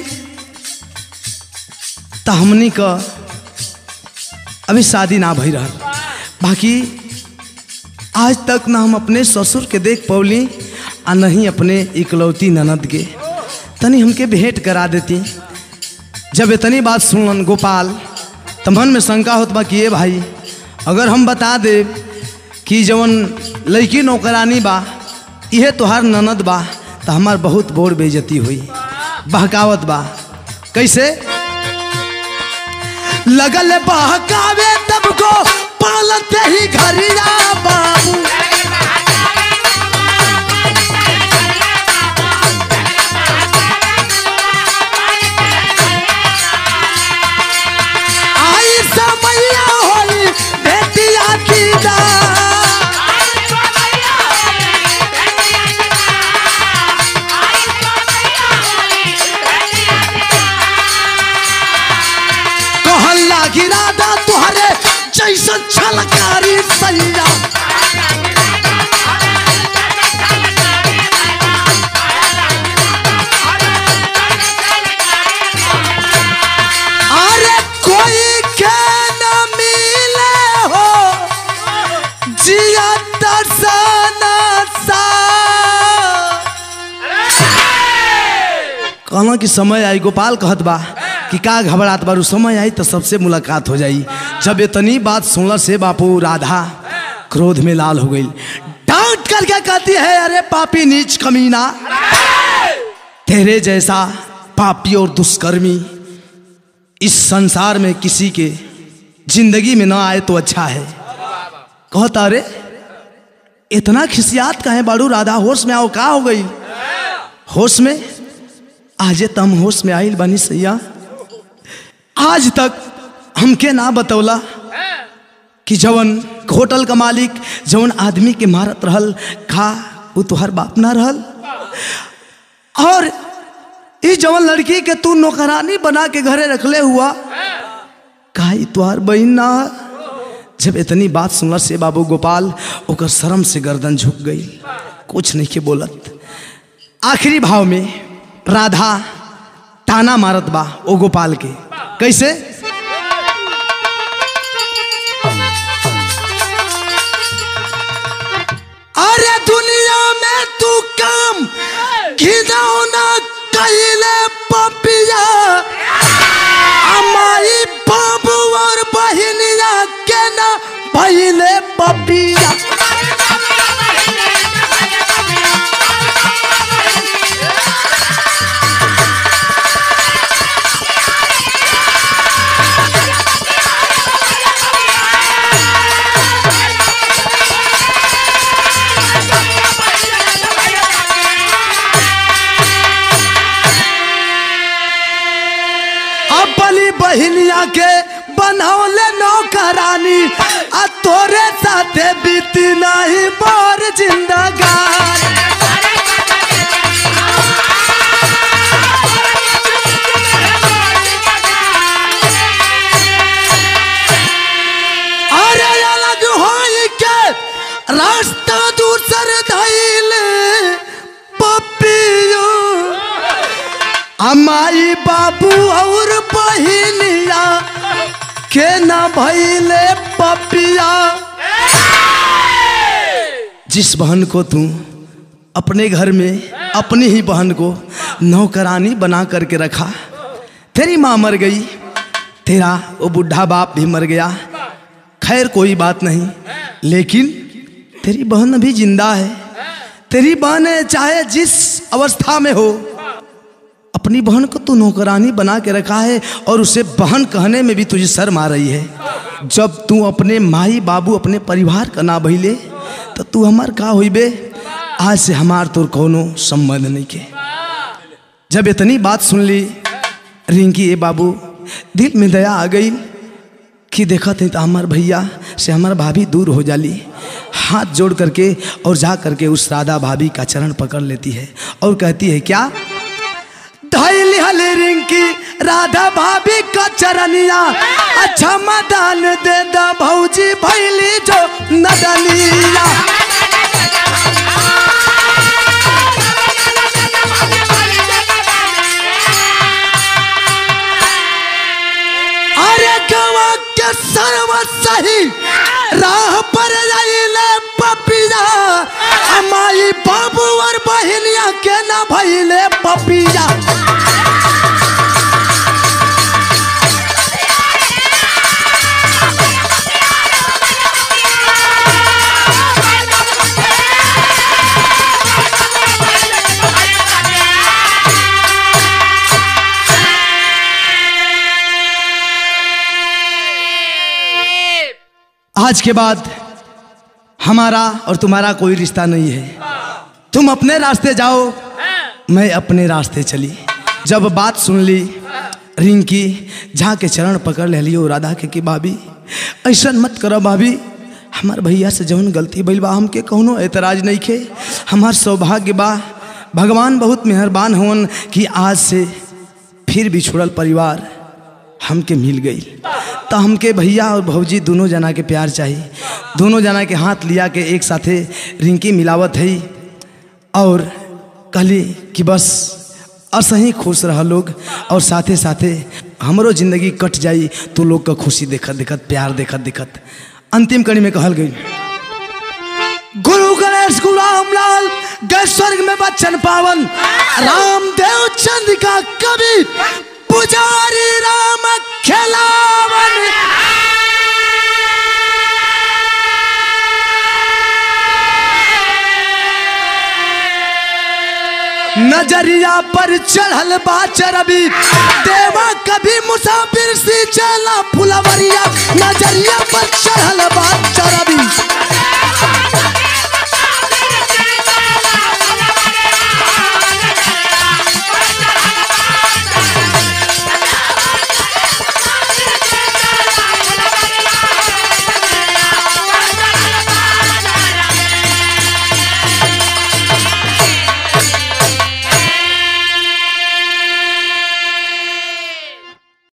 तो हमनी का अभी शादी ना भई रहल बाकी आज तक ना हम अपने ससुर के देख पौली आ नहीं अपने इकलौती ननद के तनी हमके भेंट करा देती जब इतनी बात सुनलन गोपाल तो मन में शंका होत बा कि ये भाई अगर हम बता दे कि जवन लड़की नौकरानी बा इहे तोहार ननद बा तो हमार बहुत बोर बेइज्जती हुई बहकावत बा कैसे लगल बहकावे तब को पालते ही घरिया बाबू आई समैया होई बेटिया की दा कहला गिरादा तुहरे जैसन छलकारी सैया अरे कोई के न मिले हो जिया दर्शना सा कहना कि समय आई गोपाल कहत बा कि का घबरात बारू समय आई तो सबसे मुलाकात हो जाई जब इतनी बात सुनल से बापू राधा क्रोध में लाल हो गई डांट करके कहती है अरे पापी नीच कमीना तेरे जैसा पापी और दुष्कर्मी इस संसार में किसी के जिंदगी में ना आए तो अच्छा है कहता अरे इतना खिसियात का है बाड़ू राधा होश में आओ का हो गई होश में आजे तम होश में आइल बनी सैया आज तक हमके ना बतौला कि जवन होटल का मालिक जवन आदमी के मारत रहल खा वो तुहर बाप ना रहल और ई जवन लड़की के तू नौकरानी बना के घरे रखले हुआ का ई तुहार बहन ना ह? जब इतनी बात सुनल से बाबू गोपाल ओकर शर्म से गर्दन झुक गई कुछ नहीं के बोलत आखिरी भाव में राधा ताना मारत बा ओ गोपाल के कैसे अरे दुनिया में तू काम घिनौना कहिले पपिया हमारी बाबू और बहनिया के ना पहिले पपिया बनौले नौकरानी आ तोरे साथे बीती नहीं मोर जिंदगानी अरे अलग होई के रास्ता दूसर धैल पपियो अमाई बाबू और बहिनिया के ना भैले पपिया जिस बहन को तू अपने घर में अपनी ही बहन को नौकरानी बना करके रखा तेरी माँ मर गई तेरा वो बुढ़ा बाप भी मर गया खैर कोई बात नहीं लेकिन तेरी बहन अभी जिंदा है तेरी बहन है, चाहे जिस अवस्था में हो अपनी बहन को तू नौकरानी बना के रखा है और उसे बहन कहने में भी तुझे शर्म आ रही है जब तू अपने माई बाबू अपने परिवार का ना भइले तो तू हमार का हुई बे आज से हमार तोर कोनो संबंध नहीं के जब इतनी बात सुन ली रिंकी ए बाबू दिल में दया आ गई कि देखा थे तो हमार भैया से हमार भाभी दूर हो जाली हाथ जोड़ करके और जा करके उस राधा भाभी का चरण पकड़ लेती है और कहती है क्या धैली हली रिंकी राधा भाभी का चरनिया अच्छा मदान दे दा भौजी भैली जो नदनिया अरे गवा के सर्व सही राह पर आइले पपिया अमाई बाबू और बहिनिया के ना भइले पपिया आज के बाद हमारा और तुम्हारा कोई रिश्ता नहीं है तुम अपने रास्ते जाओ मैं अपने रास्ते चली जब बात सुन ली रिंकी जहाँ के चरण पकड़ ले लियो राधा के कि भाभी ऐसा मत करो भाभी हमार भैया से जौन गलती भइल बा हमके कौनो एतराज नहीं खे हमार सौभाग्य बा भगवान बहुत मेहरबान होन कि आज से फिर बिछुड़ल परिवार हमके मिल गई तो हमके भैया और भौजी दोनों जना के प्यार चाहिए दोनों जना के हाथ लिया के एक साथे रिंकी मिलावत है और कहली कि बस असही खुश रह लोग और साथे साथे हमरो जिंदगी कट जाई तो लोग का खुशी देखत देखत प्यार देखत देखत अंतिम कड़ी में कहल गई गुरु गणेश गुलाम लाल गए स्वर्ग में बच्चन पावन रामदेव चंद का कवि पुजारी राम खिलावन नजरिया पर चढ़ल बा चरबी देवा कभी मुसाफिर सी चला फुलवरिया नजरिया पर